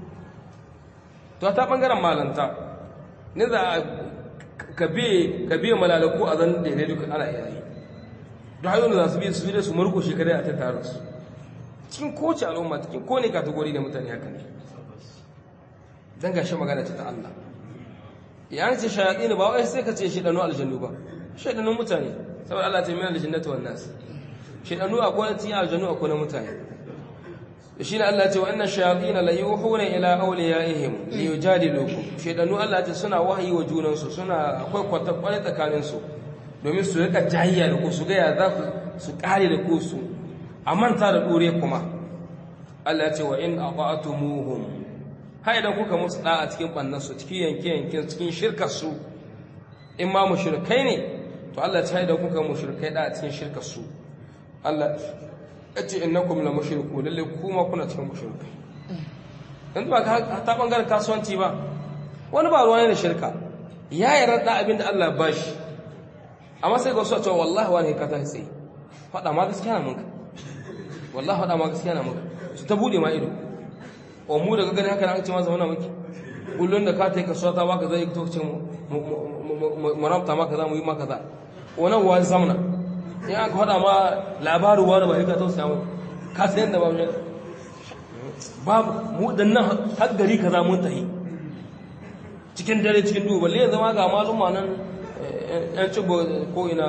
to ta ɓangaren malanta ne za a ka biya malalaku a zan daidai duka ana iya yi da hanyoyin da za su biya su biya su murko shekarai a tattara su cikin kowace al'umma cikin kone kategori da mutane haka ne don gashi magana ce ta Allah ya ce shayaɗi ne ba wai sai ka ce shaɗanu aljannu ba shaɗanun mutane saboda Allah ta yi mina aljannata wannan su shaɗanu akwai na cikin aljannu akwai na mutane shi ne Allah ce wa annan shayatin la yuhuna ila awliyaihim li yujadilukum shedanu Allah ce suna wahayi wa junansu suna akwai kwata kware tsakanin su domin su rika jayya da ku su ga ya za ku su kare da ku su a manta da dore kuma Allah ya ce wa in aqatumuhum ha idan kuka musu da a cikin bannan su cikin yanke yanke cikin shirkar su in ma mushrikai ne to Allah ya ce idan kuka mushrikai da a cikin shirkar su Allah ya ce innakum la mushriku lalle kuma kuna cikin mushrikai dan ba ka ta bangaren kasuwanci ba wani ba ruwa ne da shirka ya yarda da abin da Allah ya bashi amma sai ga su a cewa wallahi wani ka tashi sai faɗa ma gaskiya na munka wallahi faɗa ma gaskiya na munka su ta bude ma ido o mu daga gani haka an ce ma zauna miki kullun da ka ta yi kasuwa ta baka zai to ce mu ramta maka za mu yi maka za wannan wani zamna in aka faɗa ma labarin wani ba ka tausaya mu ka san yadda ba mu babu mu dan nan har gari kaza mun tahi cikin dare cikin duhu balle ya zama ga maluma nan yan ci ko ina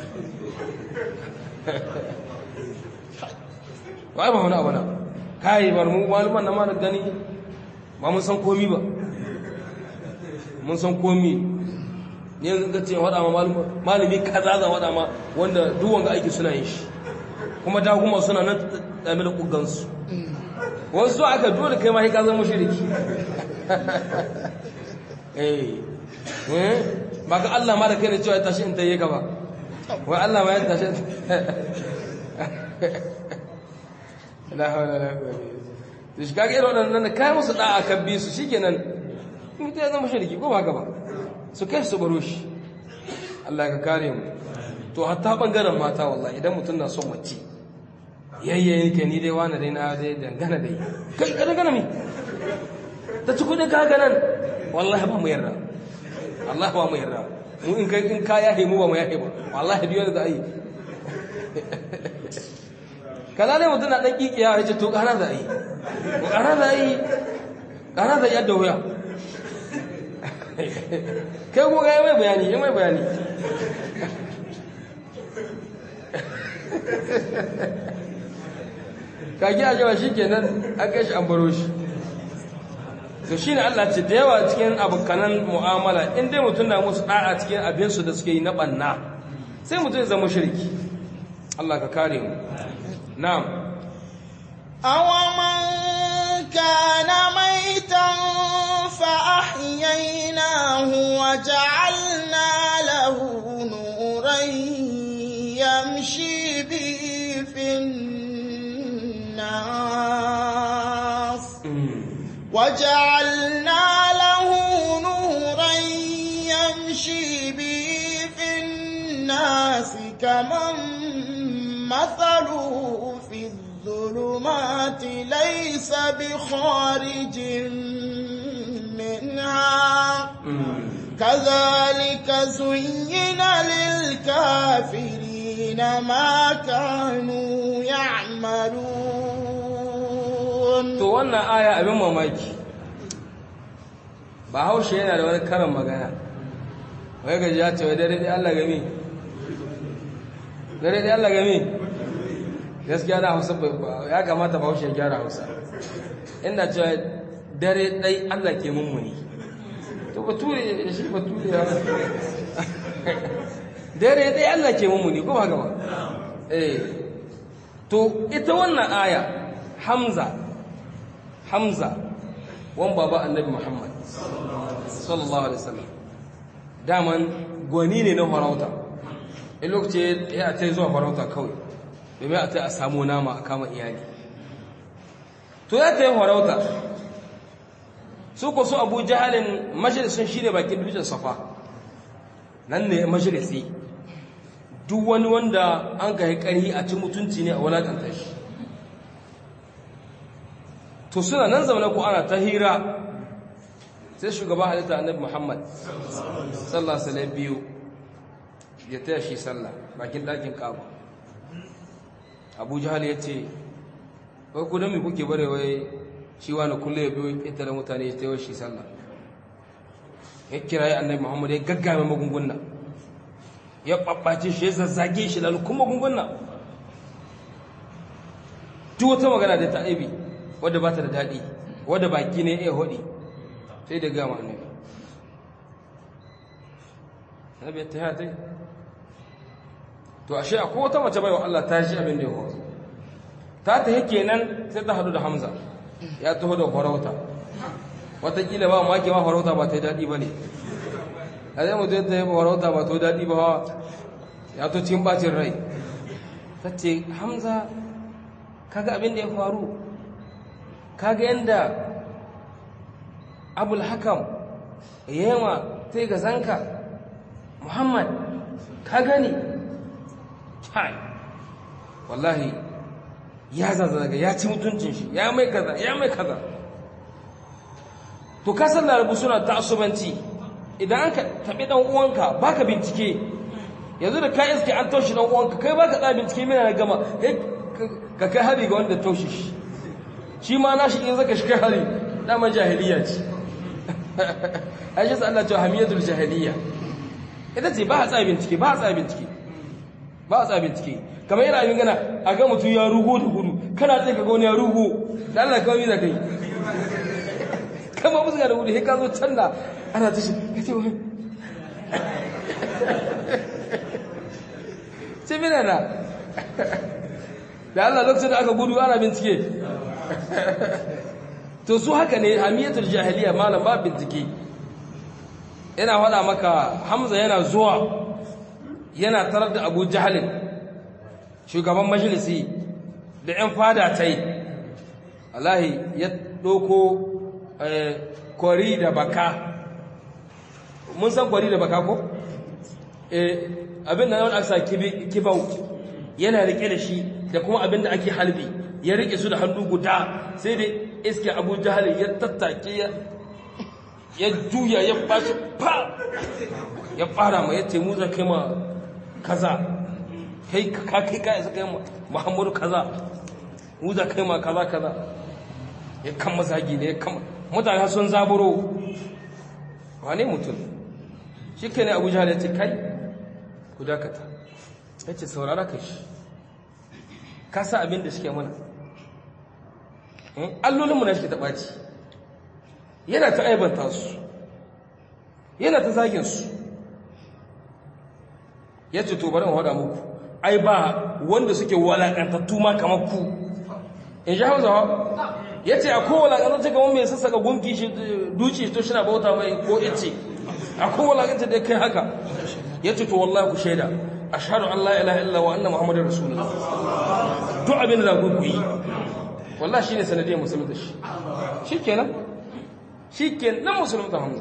wai ba wani abu na kai bar mu maluman na ma da gani ba mun san komi ba mun san komi ne yanzu ka ce waɗa ma malami kaza za waɗa ma wanda duwan ga aiki suna yin shi kuma da kuma suna nan ɗame da ƙugansu wasu aka dole kai ma ka zama shiriki eh eh ba ga Allah ma da kai ne cewa tashi in tayi ka ba wai Allah ma ya tashi la hawla la quwwata to shi kage irin wannan kai musu da'a kan bi su shikenan mutum ya zama shirki ko ba haka ba su kai su baro shi Allah ka kare mu to hatta bangaren mata wallahi idan mutum na son mace yayyayin ka ni dai wani dai na dai dangana dai kai ka dangana mi ta ci kudin ka haka nan wallahi ba mu yarda Allah ba mu yarda mu in kai in ka yahe mu ba mu yahe ba wallahi biyo da ai kaza ne mutum na dan kikiya ya ce to kana da ai ko kana da ai kana da yadda wuya kai ko ga mai bayani yi mai bayani kage a jawa shi kenan an kai shi an baro shi to shine Allah ce da yawa cikin abokanan mu'amala in dai mutum na musu da'a cikin abinsu da suke yi na banna sai mutum ya zama shirki Allah ka kare mu na'am أومن كان ميتا فأحييناه وجعلنا له نورا يمشي به في الناس وجعلنا له نورا يمشي به في الناس كمن مثله في الظلمات ليس بخارج منها كذلك زين للكافرين ما كانوا يعملون to wannan aya abin mamaki ba haushe yana da wani karin magana wai gaji ya ce wai dare dai Allah gami dare dai Allah gami gaskiya na hausa ya kamata ba haushe ya gyara hausa inda cewa dare dai Allah ke mummuni to bature shi bature ya dare dai Allah ke mummuni ko ba gaba eh to ita wannan aya hamza hamza wan baba annabi muhammad sallallahu alaihi wasallam daman gwani ne na farauta in lokaci ya ta zuwa farauta kawai domin a ta a samu nama a kama iyali to ya ta yi farauta su ko su abu jahalin majalisun shi ne bakin dutsen safa nan ne majalisi duk wani wanda an ka yi ƙarhi a ci mutunci ne a wulaƙanta shi to suna nan zaune ko ana ta hira sai shugaba halitta annabi muhammad sallah salai biyu ya taya shi sallah bakin ɗakin kaba abu jihal ya ce wai ku mai kuke bare wai shi wani kulle ya biyo ita da mutane ya taya shi sallah ya kira ya annabi muhammad ya gaggame magunguna ya ɓaɓɓace shi ya zazzage shi lalukun magunguna duk wata magana da ta aibi wadda ba ta da daɗi wadda baki ne ya haɗi sai da gama annabi annabi ya ta yi to ashe akwai wata mace baiwa Allah ta shi abin da ya faru ta ta yake nan sai ta hadu da Hamza ya taho da farauta watakila ba maki ma farauta ba ta yi daɗi ba ne a zai mutu ta yi farauta ba ta yi daɗi ba ya to cikin bacin rai ta ce Hamza kaga abin da ya faru kaga yadda abul hakam yema sai ga zanka muhammad ka gani kai wallahi ya zazzaga ya ci mutuncin shi ya mai kaza ya mai kaza to ka san larabu suna ta'assubanci idan an ka tabi dan uwanka baka bincike yanzu da ka iske an taushi dan uwanka kai baka tsaya bincike mina na gama ka kai hari ga wanda taushi shi shi ma nashi in zaka shi kai hari dama jahiliya ce aisha sa Allah ce hamiyatul jahiliya ita ce ba a tsaya bincike ba a tsaya bincike ba a tsaya bincike kamar yana yin gana a ga mutum ya rugo da gudu kana tsaye ka ga wani ya rugo da Allah kawai mi da kai kama musu ga da gudu sai ka zo can da ana tashi ka ce wani ce mina na da Allah lokacin da aka gudu ana bincike to su haka ne hamiyatul jahiliya malam ba bincike yana faɗa maka hamza yana zuwa yana tarar da abu jahalin shugaban majalisi da 'yan fada ta yi allahi ya ɗoko kwari da baka mun san kwari da baka ko? abin da wani aka kibau yana rike da shi da kuma abin da ake halbi ya rike su da hannu guda sai da iske abu jahalin ya tattake ya juya ya bashi fa ya fara ma ya ce mu za kai ma kaza kai ka kai ka isa kai muhammadu kaza mu za kai ma kaza kaza ya kan mazagi ne ya kan mutane sun zaburo wane mutum shi ke ne abu jihar ya ce kai ku dakata ya ce saurara ka shi ka sa abin da suke mana allolinmu na shi ta ɓaci yana ta aibanta su yana ta zagin su ya ce to bari in muku ai ba wanda suke walakantattu ma kamar ku in ji hausawa ya ce akwai walakantattu kamar mai sassaka gunki shi duci to shi na bauta mai ko ice akwai walakantattu da kai haka ya ce to wallahi ku shaida ashhadu an la ilaha illa wa anna muhammadar rasulullah duk abin da ku yi wallahi shine sanadiyar musulunta shi shikenan shi ke nan musulunta hamza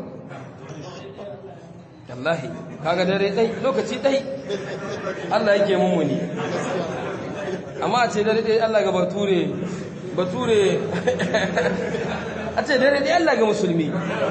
wallahi kaga dare ɗai lokaci ɗai allah yake mummuni amma a ce dare ɗai allah ga bature bature a ce dare ɗai allah ga musulmi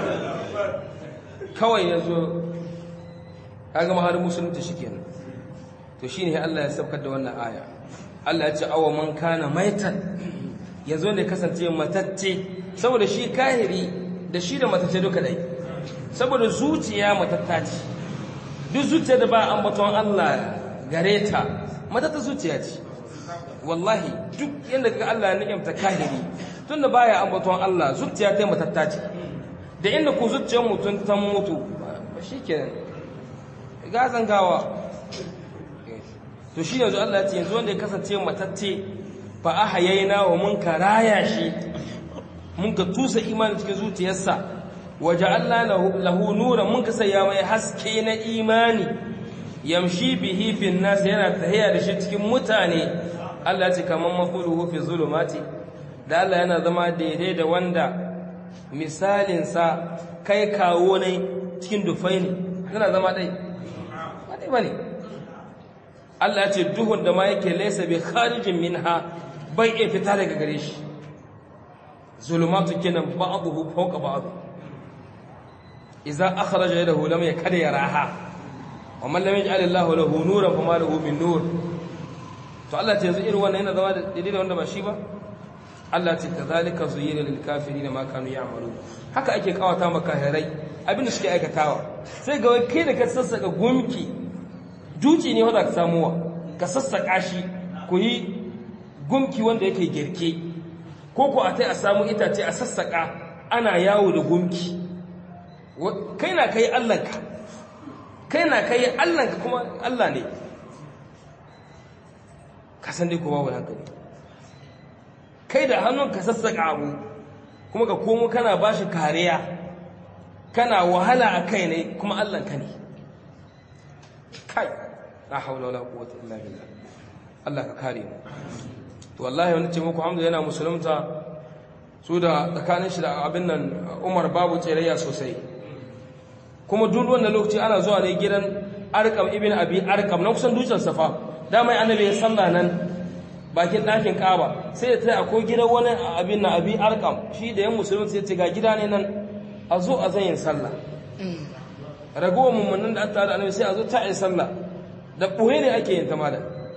kawai ya zo kaga maharin musulunta shi kenan to shi ne allah ya saukar da wannan aya allah ya ce awa man kana maitan ya zo ne kasance matacce saboda shi kahiri da shi da matace duka dai saboda zuciya matatta ce duk zuciya da ba ambaton Allah gare ta matatta zuciya ce wallahi duk yadda ga Allah ya ni'imta kahiri tunda baya ambaton Allah zuciya ta matatta ce da inda ku zuciyar mutum ta mutu ba shikenan ga zangawa to shi yanzu Allah ya ce yanzu wanda ya kasance matacce fa ahayayna wa mun karaya shi mun ka tusa imani cikin zuciyarsa waje Allah lahu nura mun ka saya mai haske na imani yamshi bihi fin nas yana tahiya da shi cikin mutane Allah ce kaman mafuluhu fi zulumati da Allah yana zama daidai da wanda misalin sa kai kawo ne cikin dufai ne yana zama dai ba dai bane Allah ya ce duhun da ma yake laysa bi kharijin minha bai iya fita daga gare shi zulumatu kenan ba'dahu fawqa ba'd idza akhraja yadahu lam yakad yaraha wa man lam yaj'al Allahu lahu nuran fama lahu min nur to Allah ta yanzu irin wannan yana zama da daidai da wanda ba shi ba Allah ta kazalika zuyyina lil kafirin ma kanu ya'malu haka ake kawata maka harai abinda suke aikatawa sai ga kai da ka sassaka gumki duci ne wanda ka samuwa ka sassaka shi ku yi gumki wanda yake girke ko ko a tai a samu itace a sassaka ana yawo da gumki kai na kai allanka kai na kai allanka kuma allah ne ka san dai kuma wani hankali kai da hannun ka sassaka abu kuma ka komo kana ba shi kariya kana wahala a kai ne kuma allanka ne kai la haula wala quwwata illa billah Allah ka kare mu to wallahi wani ce muku hamza yana musulunta su da tsakanin shi da abin nan umar babu tsirayya sosai kuma duk wannan lokaci ana zuwa ne gidan arkam ibn abi arkam na kusan dutsen safa dama annabi ya sallah nan bakin ɗakin kaba sai ya tsaya akwai gidan wani abin na abi arkam shi da yan musulun sai ce ga gida ne nan a zo a zan yin sallah ragowar mummunan da an tare da annabi sai a zo ta yi sallah da ɓoye ne ake yin ta malam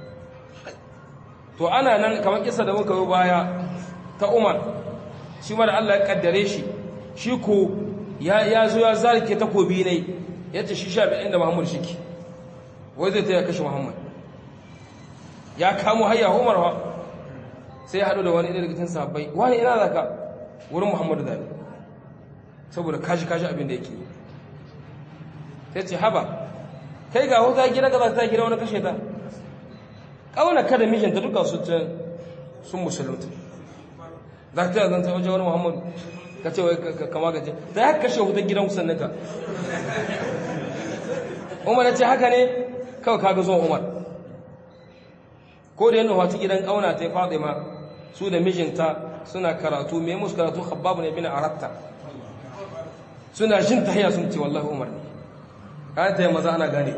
to ana nan kamar kisa da muka yi baya ta umar shi mara Allah ya kaddare shi shi ko ya zo ya zarke takobi ne ya ce shi sha biyan da muhammadu shi ke wai zai ta ya kashe muhammad ya kamo hayya umar wa sai ya haɗu da wani daga cikin sahabbai wani ina za ka wurin muhammadu zaɓe saboda kashi kashi abin da yake sai ce haba kai ga wata gida ka za ta gida wani kashe ta ƙauna kada mijinta duka su ta sun musulunta za ta yi zanta wajen wani muhammadu ka ce wai ka magance ta ya kashe wutar gidan sannan ka umar ya ce haka ne kawai kaga zuwa umar ko da yana wata gidan ƙauna ta yi fatima su da mijinta suna karatu mai musu karatu habbabu ne bin aratta suna jin tahiya sun ce wallahi umar ne kayan ta yi maza ana gane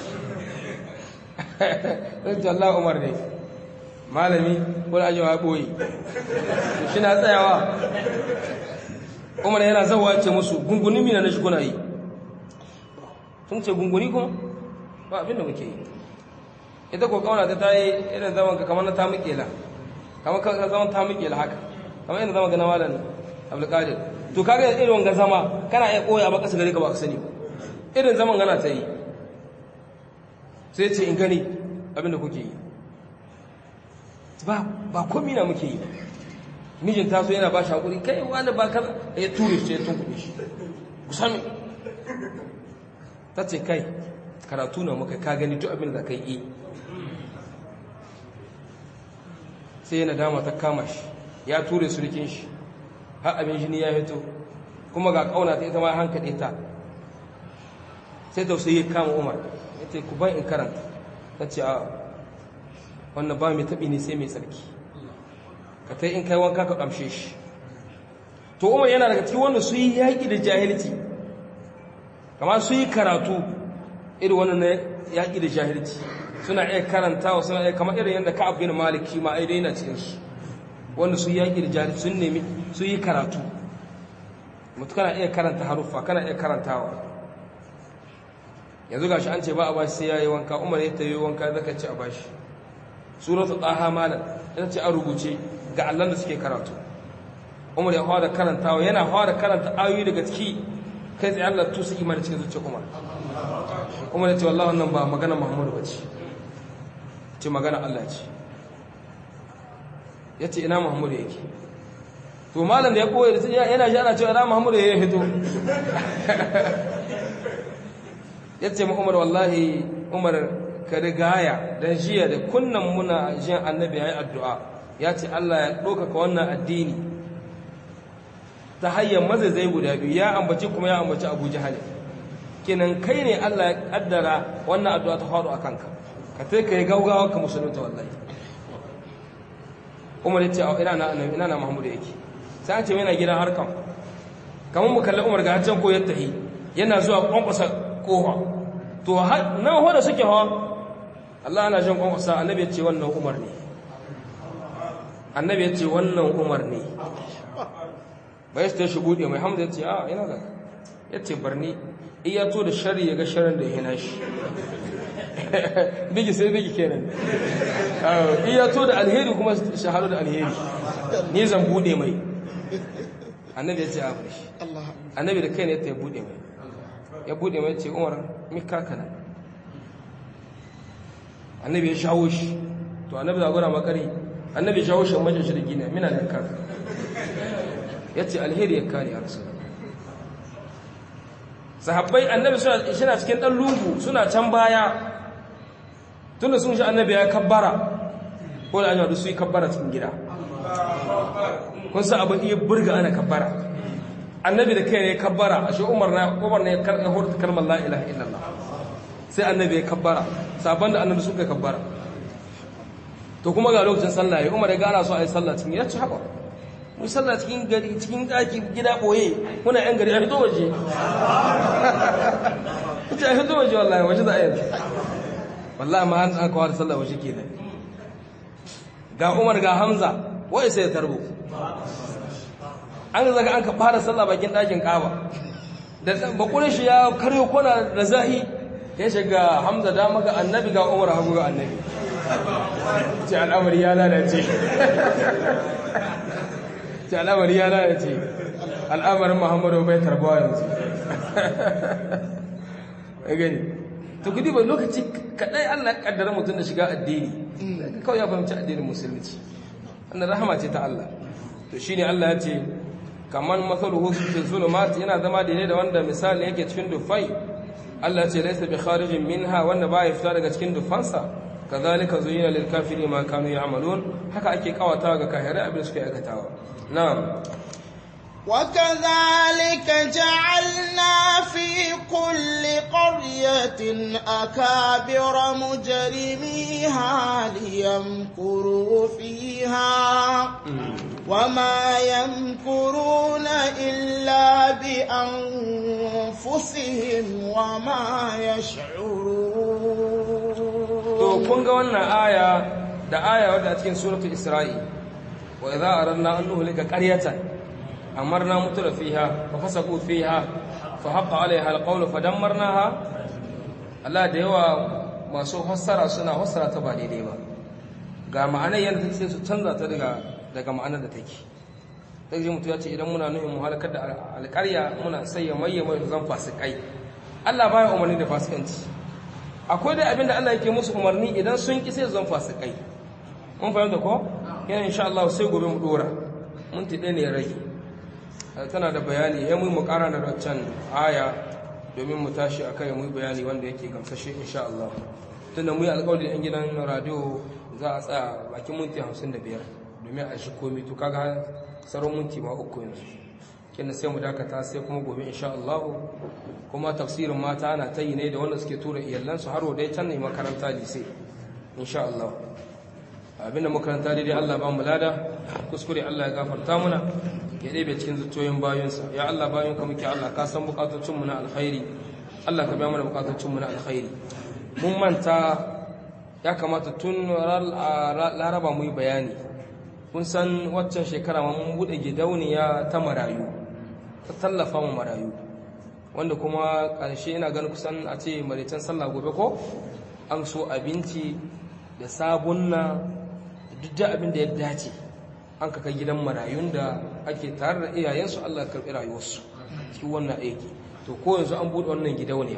sun ce wallahi umar ne malami wani ajiyar ya ɓoye shi na tsayawa umar yana zawa ce musu gunguni mina na shi kuna yi sun ce gunguni kuma ba abin da muke yi ita ko kauna ta yi irin zaman ka kamar na ta mukela kamar ka zaman ta mukela haka kamar irin zaman ga na malam abdulkadir to kaga irin wanga zama kana iya koya ba kasa gare ka ba ka sani irin zaman gana ta yi sai ce in gani abin da kuke yi ba ba komi na muke yi mijin taso yana ba shi hakuri kai wani ba kaza ya ture shi ya tunkuɗe shi ku sami ta ce kai karatu na muka ka gani duk abin da ka yi sai yana dama ta kama shi ya ture surkin shi har abin jini ya hito kuma ga kauna ta ita ma hankaɗe ta sai tausayi ya kama umar ya ce ku ban in karanta ta ce a wannan ba mai taɓi ne sai mai tsarki ka ta in kai wanka ka ƙamshe shi to umar yana daga cikin wanda su yi yaƙi da jahilci kamar su yi karatu irin wannan na yaƙi da jahilci suna iya karantawa suna iya kamar irin yadda ka abin maliki ma ai daina cikinsu wanda su yi yaƙi da jahilci sun nemi su yi karatu mutu kana iya karanta haruffa kana iya karantawa yanzu gashi an ce ba a bashi sai ya yi wanka umar ya ta yi wanka zaka ci a bashi suratul taha malam ita ce an rubuce ga allan da suke karatu umar ya fara karantawa yana fara karanta ayoyi daga ciki kai tsaye Allah tusa imani cikin zuciya umar umar ya ce wallahi wannan ba magana muhammadu ba ce ce magana Allah ce ya ce ina muhammadu yake to malam da ya koya da yana shi ana cewa ina muhammadu ya fito ya ce ma umar wallahi umar ka rigaya don jiya da kunnan muna jin annabi ya yi addu'a ya ce Allah ya ɗaukaka wannan addini ta hanyar mazaizai guda biyu ya ambaci kuma ya ambaci abu jihali kenan kai ne Allah ya ƙaddara wannan addu'a ta faru a kanka ka ta ka yi gaugawa ka musulunta wallahi umar ya ce a ina na annabi ina na muhammadu yake sai an ce yana gidan harkan kamar mu kalli umar ga hajjan ko ya tahi yana zuwa kwankwasa kofa to nan hoda suke hawa Allah ana jan kwankwasa annabi ya ce wannan umar ne annabi ya ce wannan umar ne bai su ta shi buɗe mai hamza ya ce a ina da ya ce barni iya to da shari ya ga sharin da ya hina shi bigi sai bigi kenan iya to da alheri kuma shahadu da alheri ni zan buɗe mai annabi ya ce a bar shi annabi da kai ne ta ya buɗe mai ya buɗe mai ce umar mika kana annabi ya shawo shi to annabi da gura makari annabi ya shawo shi majin shi da gina mina da kaka ya ce alheri ya kare a rasu sahabbai annabi suna cikin ɗan lungu suna can baya tunda sun shi annabi ya kabbara ko da an su yi kabbara cikin gida kun sa abin iya burga ana kabbara annabi da kai ne kabbara a shi umar na umar ne ya hurta kalmar la ilaha illallah sai annabi ya kabbara sabon da annabi suka kabbara to kuma ga lokacin sallah ya umar ya gana so a yi sallah cikin ya ci haɓa mu sallah cikin gari cikin ɗaki gida ɓoye muna yan gari a fito waje ita a fito waje wallahi waje za a yanzu wallahi ma an kawo da sallah waje ke ga umar ga hamza wai sai ya tarbo an zaga an ka fara sallah bakin ɗakin ƙaba da bakunan shi ya karyo kona da zahi ya shiga hamza dama ga annabi ga umar hagu ga annabi ce al'amari ya lalace ce al'amari ya lalace al'amarin muhammadu bai karbuwa yanzu ya gani to kudi bai lokaci kaɗai allah ƙaddara mutum da shiga addini kawai ya fahimci addinin musulunci wannan rahama ce ta allah to shi ne allah ya ce kamar matsaluhu fi zulumat yana zama daidai da wanda misali yake cikin dufai Allah ce laisa bi kharijin minha wanda ba ya fita daga cikin dufansa kazalika zuyina lil kafiri ma kanu ya'malun haka ake kawata ga kafirai abin suke aikatawa na'am وكذلك جعلنا في كل قرية أكابر مجرميها ليمكروا فيها وما يمكرون إلا بأنفسهم وما to يشعرون kun ga wannan aya da aya wadda a cikin suratul isra'i wa idza aradna an nuhlika qaryatan amarna mutura fiha fa fasaqu fiha fa haqa alaiha alqawlu fa dammarnaha Allah da yawa masu fassara suna fassara ta ba daidai ba ga ma'anar yadda take sai su canza ta daga daga ma'anar da take sai ji mutu ya ce idan muna nuhin mu halakar da alƙarya muna sai ya maye mai zan fasikai Allah baya umarni da fasikanci akwai da abin da Allah yake musu umarni idan sun ki sai zan fasikai mun fahimta ko yana insha Allah sai gobe mu dora mun tiɗe ne ya rage tana da bayani ya mu mu ƙara da waccan aya domin mu tashi akai mu yi bayani wanda yake gamsashe insha Allah tunda mu yi alƙawari yan gidan radio za a tsaya bakin minti 55 domin a shi komai to kaga tsaron minti ma uku yanzu kenan sai mu dakata sai kuma gobe insha Allah kuma tafsirin mata ana ta yi ne da wanda suke tura iyalansu har dai can ne makaranta lise insha Allah abinda makaranta daidai Allah ba mu lada kuskure Allah ya gafarta muna ya ɗebe cikin zuciyoyin bayinsa ya Allah bayan ka muke Allah ka san bukatocin mu na alkhairi Allah ka biya mana bukatocin mu na alkhairi mun manta ya kamata tun laraba mu yi bayani kun san waccan shekara mun buɗe gidauniya ta marayu ta tallafa mu marayu wanda kuma ƙarshe ina ganin kusan a ce maritan sallah gobe ko an so abinci da sabunna duk da abin da ya dace an kaka gidan marayun da ake tare da iyayensu Allah karɓi rayuwarsu cikin wannan aiki to ko yanzu an buɗe wannan gidauniya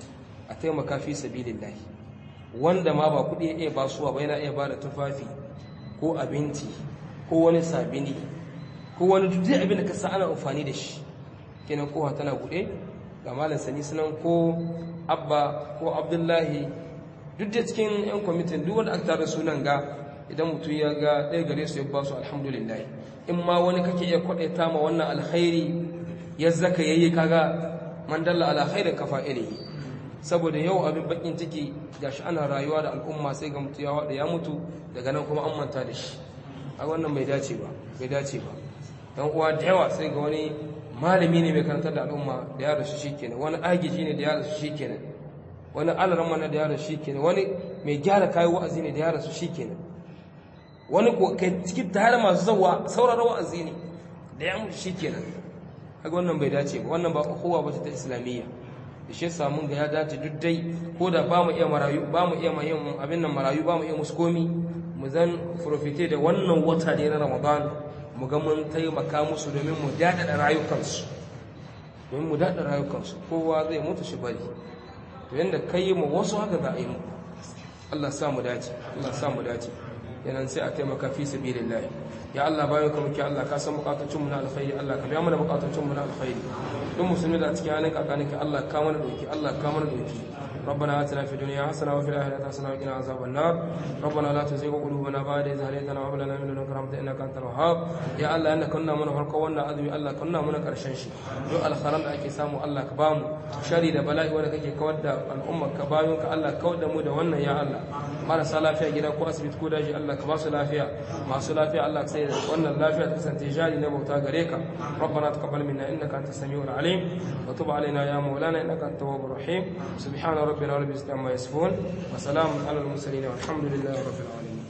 a taimaka fi sabilillahi wanda ma ba kuɗi ya iya basuwa ba yana iya ba da tufafi ko abinci ko wani sabini ko wani duk abin da ka sa ana amfani da shi kenan kowa tana buɗe ga malam sani sunan ko abba ko abdullahi duk da cikin yan kwamitin duk wanda aka tare sunan ga idan mutum ya ga ɗaya gare su ya ba su alhamdulillah in ma wani kake iya kwaɗaita ma wannan alkhairi ya zaka yayi kaga man dalla ala khairin kafa ilihi saboda yau abin bakin ciki gashi ana rayuwa da al'umma sai ga mutu ya wada ya mutu daga nan kuma an manta da shi a wannan bai dace ba bai dace ba dan uwa da yawa sai ga wani malami ne mai karantar da al'umma da ya rasu shikenan wani agiji ne da ya rasu shikenan wani alaramma ne da ya rasu shikenan wani mai gyara kayan wa'azi ne da ya rasu shikenan wani ko kai cikin tare masu zawa sauraron wa'azi ne da ya mutu shikenan kaga wannan bai dace ba wannan ba kowa ba ta islamiyya da shi samun ga ya dace duk dai ko da ba mu iya marayu ba mu iya yin abin nan marayu ba mu iya musu komi mu zan profite da wannan wata da na ramadan mu ga mun taimaka musu domin mu daɗaɗa rayukansu domin mu daɗaɗa rayukansu kowa zai mutu shi bari to yanda kai yi mu wasu haka za a yi mu Allah sa mu dace Allah sa mu dace yanan sai a taimaka fi sabilillah ya Allah bayan ka muke Allah ka san bukatocin mu na alkhairi Allah ka biya mana bukatocin mu na alkhairi duk musulmi da cikin halin kakanin ka Allah ka mana doki Allah ka mana doki ربنا آتنا في الدنيا حسنة وفي الآخرة حسنة وقنا عذاب النار ربنا لا تزغ قلوبنا بعد إذ هديتنا وهب لنا من لدنك رحمة إنك أنت الوهاب يا الله إنك كنا من فرقوا ونا أدمي الله كنا من كرشن شي دو الخرم أكي سامو الله كبام شري da bala'i wanda kake kawar da al'ummar ka bayan ka Allah kawar da mu da wannan ya Allah marasa lafiya gida ko asibiti ko daji Allah ka ba su lafiya masu lafiya Allah sai da wannan lafiya ta kasance jari na bauta gare ka ربنا تقبل منا انك انت السميع العليم وتب علينا يا مولانا انك انت التواب الرحيم سبحان ربنا رب العزه عما يصفون وسلام على المرسلين والحمد لله رب العالمين